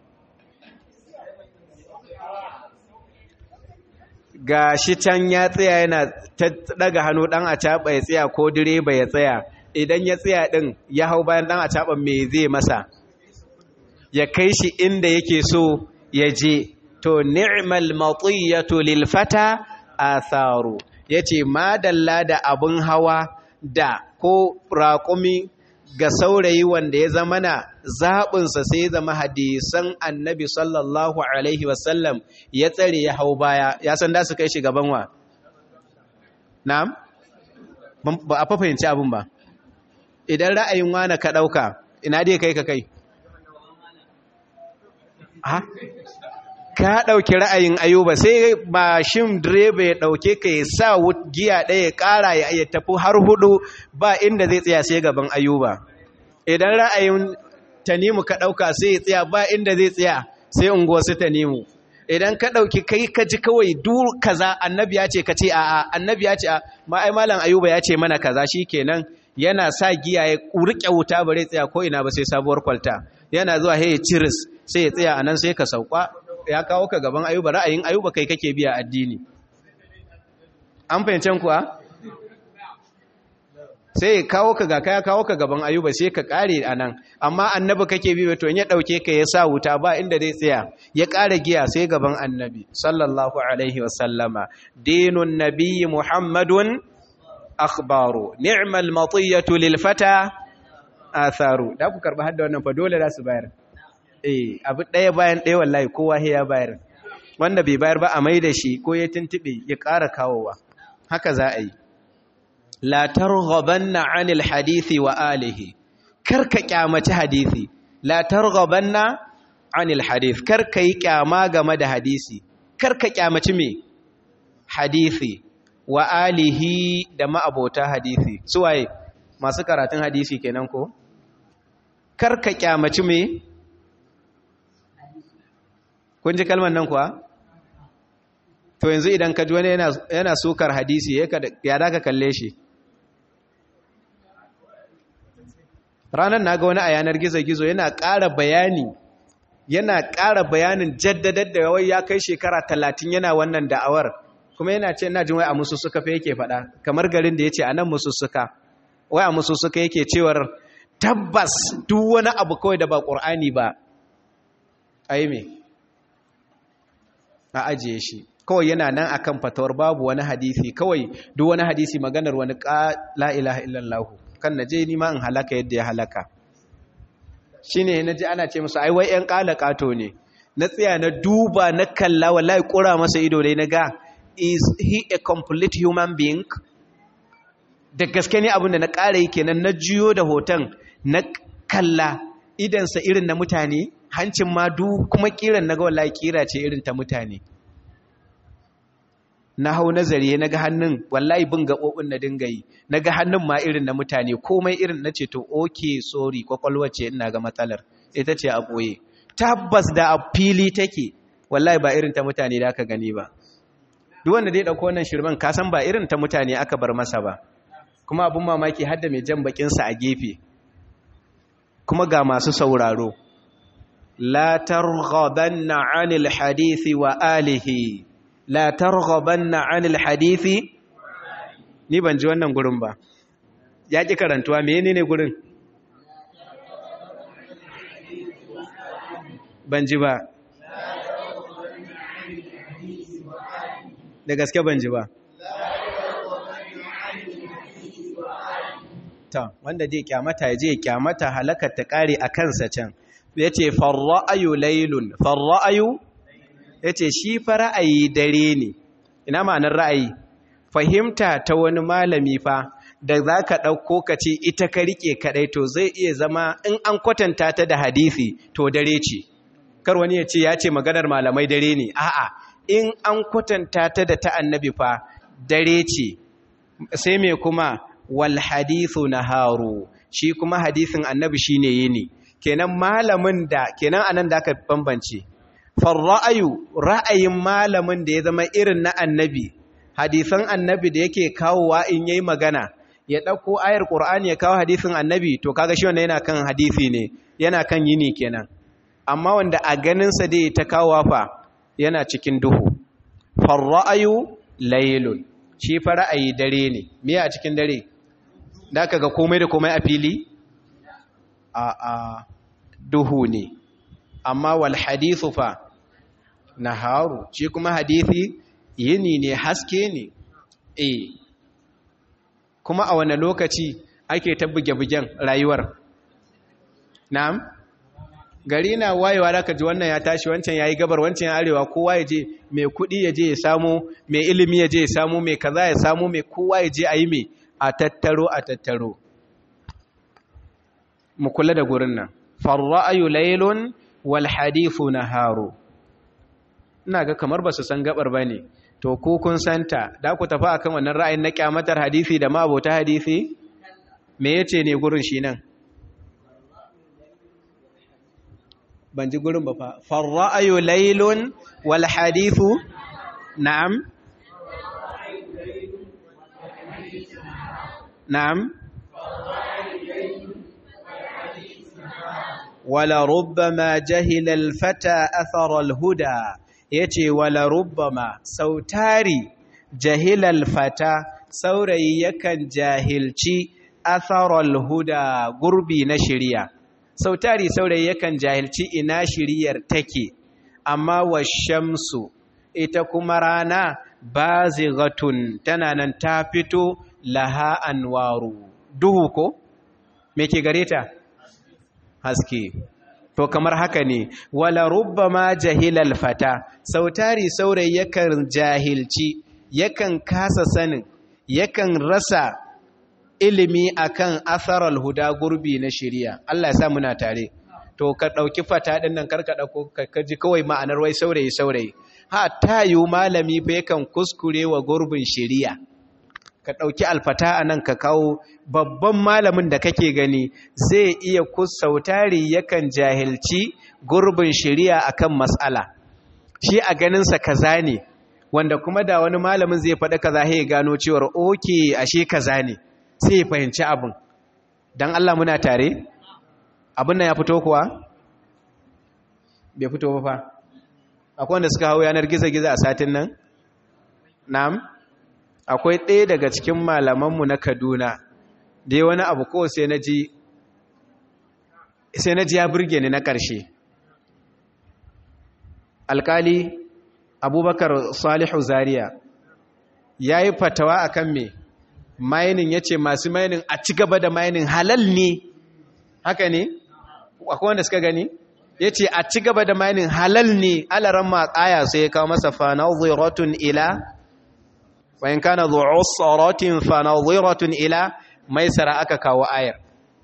ga shi can ya tsaya yana ta daga hannu dan a caɓa ya tsaya ko direba ya tsaya idan ya tsaya din ya hau bayan dan a caɓa me zai masa ya kai shi inda yake so ya je to ni'mal matiyatu lil fata atharu yace madalla da abin hawa da ko raƙumi ga saurayi wanda ya zama na zaɓinsa sai zama hadisan annabi sallallahu Alaihi wasallam ya tsare ya hau baya ya san da su kai shi gaban wa? na'am? ba a fahimci abin ba idan ra'ayin wane ka ɗauka ina dai kai ka kai ha? ka ɗauki ra'ayin ayuba sai mashin direba ya ɗauke ka ya sa giya ɗaya ya ƙara ya tafi har hudu ba inda zai tsaya sai gaban ayuba idan ra'ayin tanimu ka ɗauka sai ya tsaya ba inda zai tsaya sai unguwa su tanimu idan ka ɗauki kai ka ji kawai duk kaza annabi ya ce ka ce a'a annabi ya ce a ma'ai malam ayuba ya ce mana kaza shi kenan yana sa giya ya riƙe wuta bare tsaya ko ina ba sai sabuwar kwalta yana zuwa hey ciris sai ya tsaya anan sai ka sauka ya kawo ka gaban ayuba ra'ayin ayuba kai kake biya addini an fahimcen kuwa sai ya kawo ka ga kaya kawo ka gaban ayuba sai ka kare a nan amma annabi kake bi to ya ɗauke ka ya sa wuta ba inda zai tsaya ya ƙara giya sai gaban annabi sallallahu alaihi wasallama dinun nabiyyi muhammadun akhbaru ni'mal matiyatu lil fata atharu da ku karba hadda wannan fa dole za su bayar eh abu ɗaya bayan ɗaya wallahi kowa ya bayar wanda bai bayar ba a mai da shi ko ya tuntube ya ƙara kawowa haka za a yi la targhabanna anil hadisi wa alihi karka kyamaci hadisi la targhabanna anil hadith karka yi kyama game da hadisi karka kyamaci me hadisi wa alihi da ma'abota hadisi suwaye masu karatun hadisi kenan ko karka kyamaci me kun ji kalmar nan kuwa to yanzu idan ka ji wani yana sukar hadisi ya da ka kalle shi ranar na ga wani a yanar gizo-gizo yana ƙara bayani yana ƙara bayanin jaddadar da yawai ya kai shekara talatin yana wannan da'awar kuma yana ce na jin wai a musu suka fa yake faɗa kamar garin da ya ce a nan musu suka wai a musu suka yake cewar tabbas duk wani abu kawai da ba ƙur'ani ba a yi me a ajiye shi kawai yana nan akan fatawar babu wani hadisi kawai duk wani hadisi maganar wani la ilaha illallah kan naje ni ma in halaka yadda ya halaka shine naji ana ce musu ai wai ƴan kalakato ne na tsaya na duba na kalla wallahi kura masa ido dai naga is he a complete human being da gaske ne abinda na ƙara yi kenan na jiyo da hoton na kalla idansa irin na mutane hancin ma du kuma kiran naga wallahi kira ce irin ta mutane na hau nazari na ga hannun wallahi bin gaɓoɓin na dinga yi na ga hannun ma irin na mutane komai irin na ce to oke sorry kwakwalwa ce ina ga matsalar ita ce a ɓoye tabbas da a fili take wallahi ba irin ta mutane da aka gani ba duk wanda dai ɗauko wannan shirman kasan ba irin ta mutane aka bar masa ba kuma abin mamaki hadda mai jan bakinsa a gefe kuma ga masu sauraro la targhabanna anil hadisi wa alihi la targhabanna anil hadisi ni ban ji wannan gurin ba ya ki karantuwa menene gurin ban ji ba da gaske ban ji ba ta wanda zai kyamata ya je kyamata halakar ta kare a kansa can ya ce farra'ayu lailun farra'ayu ya ce shi fa ra'ayi dare ne ina ma'anar ra'ayi fahimta ta wani malami fa da za ka ɗauko ka ce ita ka riƙe kaɗai to zai iya zama in an kwatanta ta da hadisi to dare ce kar wani ya ce ya ce maganar malamai dare ne a'a in an kwatanta ta da ta annabi fa dare ce sai me kuma wal hadithu naharu shi kuma hadisin annabi shine yini kenan malamin da kenan anan da aka bambance farra'ayu ra'ayin malamin da ya zama irin na annabi hadisan annabi da yake kawowa in yayi magana ya dauko ayar qur'ani ya kawo hadisin annabi to kaga shi wannan yana kan hadisi ne yana kan yini kenan amma wanda a ganin sa dai ta kawowa fa yana cikin duhu farra'ayu laylun shi fa ra'ayi dare ne me a cikin dare da kaga komai da komai a fili a a duhu ne amma wal hadithu fa naharu shi kuma hadithi yini ne haske ne eh kuma a wane lokaci ake ta buge-bugen rayuwar na'am gari na wayewa da ka ji wannan ya tashi wancan ya yi gabar wancan ya arewa kowa ya je mai kudi ya je ya samu mai ilimi ya je ya samu mai kaza ya samu mai kowa ya je a yi mai a tattaro a tattaro mu kula da gurin nan farra'ayu laylun wal hadithu naharu ina ga kamar ba su san gabar bane to ko kun santa da ku tafi akan wannan ra'ayin na kyamatar hadisi da mabota hadisi me yace ne gurin shi nan ban ji gurin ba fa farra'ayu laylun wal hadithu na'am na'am wala rubbama jahila alfata athara alhuda yace wala rubbama sautari jahila alfata saurayi yakan jahilci atharal huda gurbi na shiriya sautari saurayi yakan jahilci ina shiriyar take amma wa shamsu ita kuma rana bazighatun tana nan ta fito laha anwaru duhu ko me ke gare ta haske to kamar haka ne wala rubbama jahilal fata sautari saurayi yakan jahilci yakan kasa sanin yakan rasa ilimi akan atharal huda gurbi na shari'a Allah ya sa muna tare to ka dauki fata din nan karka dauko ka ji kawai ma'anar wai saurayi saurayi ha tayu malami fa yakan kuskure wa gurbin shari'a ka dauki alfata anan ka kawo babban malamin da kake gani zai iya kusautari yakan jahilci gurbin shari'a akan mas'ala shi a ganin sa kaza ne wanda kuma da wani malamin zai faɗi kaza ya gano cewar oke ashe kaza ne sai ya fahimci abin don Allah muna tare abin nan ya fito kuwa bai fito ba fa akwai wanda suka hau yanar gizo-gizo a satin nan na'am akwai ɗaya daga cikin malamanmu na kaduna da ya wani abu ko sai na ji sai na ji ya burge ni na ƙarshe alƙali abubakar salihu zaria ya yi fatawa a kan me mainin ya ce masu mainin a ci gaba da mainin halal ne haka ne akwai wanda suka gani ya ce a ci gaba da mainin halal ne alaran matsaya sai ya kawo masa fanaziratun ila wayan kana zu'usratin fanaziratun ila maisara aka kawo ayar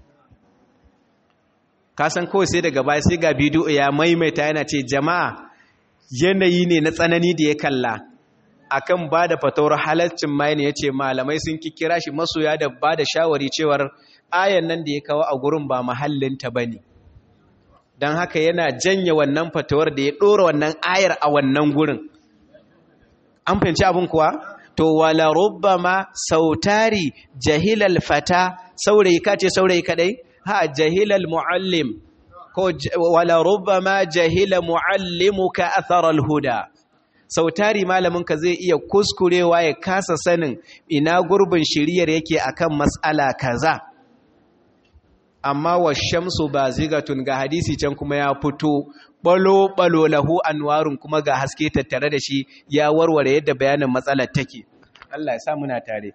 kasan kawai sai daga baya sai ga bidiyo ya maimaita yana ce jama'a yanayi ne na tsanani da ya kalla akan ba da fatawar halaccin mayan ya ce malamai sun kikira shi masoya da ba da shawari cewar ayan nan da ya kawo a gurin ba mahallinta ba ne don haka yana janye wannan fatawar da ya ɗora wannan ayar a wannan gurin an fahimci abin kuwa to wala rubbama sautari jahilal fata saurayi kace saurayi kadai ha jahilal muallim ko wala rubbama jahila muallimuka atharal huda sautari malaminka zai iya kuskurewa ya kasa sanin ina gurbin shiriyar yake akan mas'ala kaza amma wa shamsu bazigatun ga hadisi can kuma ya fito balo balo lahu anwarun kuma ga haske tattare da shi ya warware yadda bayanin matsalar take Allah ya sa muna tare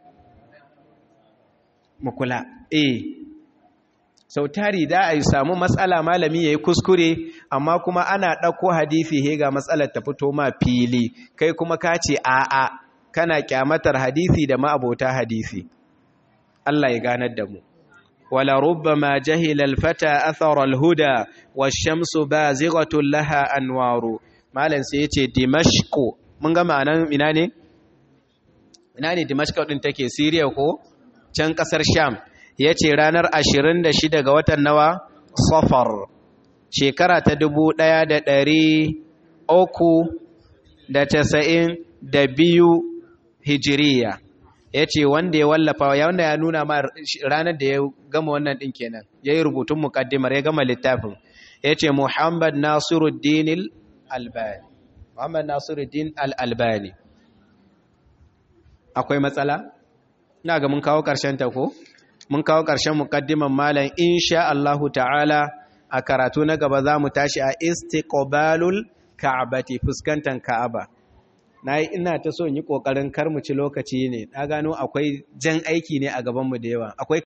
mu kula eh sau tari da a yi samu matsala malami ya yi kuskure amma kuma ana ɗauko hadisi he ga matsalar ta fito ma fili kai kuma ka ce a'a kana kyamatar hadisi da ma'abota hadisi Allah ya ganar da mu wala rubbama jahila alfata athara alhuda wash-shamsu bazighatun laha anwaru malam sai yace dimashqu mun ga ma'anan ina ne ina ne dimashq din take Syria ko can kasar Sham ya ce ranar ashirin da shida ga watan nawa safar shekara ta dubu ɗaya da ɗari uku da casa'in da biyu hijiriya ya ce wanda ya wallafa ya wanda ya nuna ma ranar da ya gama wannan ɗin kenan ya yi rubutun mukaddimar ya gama littafin ya ce muhammad nasiruddin albani muhammad nasiruddin al-albani akwai matsala? ina ga mun kawo ƙarshen ta ko? mun kawo ƙarshen muƙaddiman malam insha Allahu ta'ala a karatu na gaba za mu tashi a istiqbalul ka'abati fuskantar ka'aba na yi ina ta so yi ƙoƙarin kar mu ci lokaci ne na gano akwai jan aiki ne a gabanmu da yawa akwai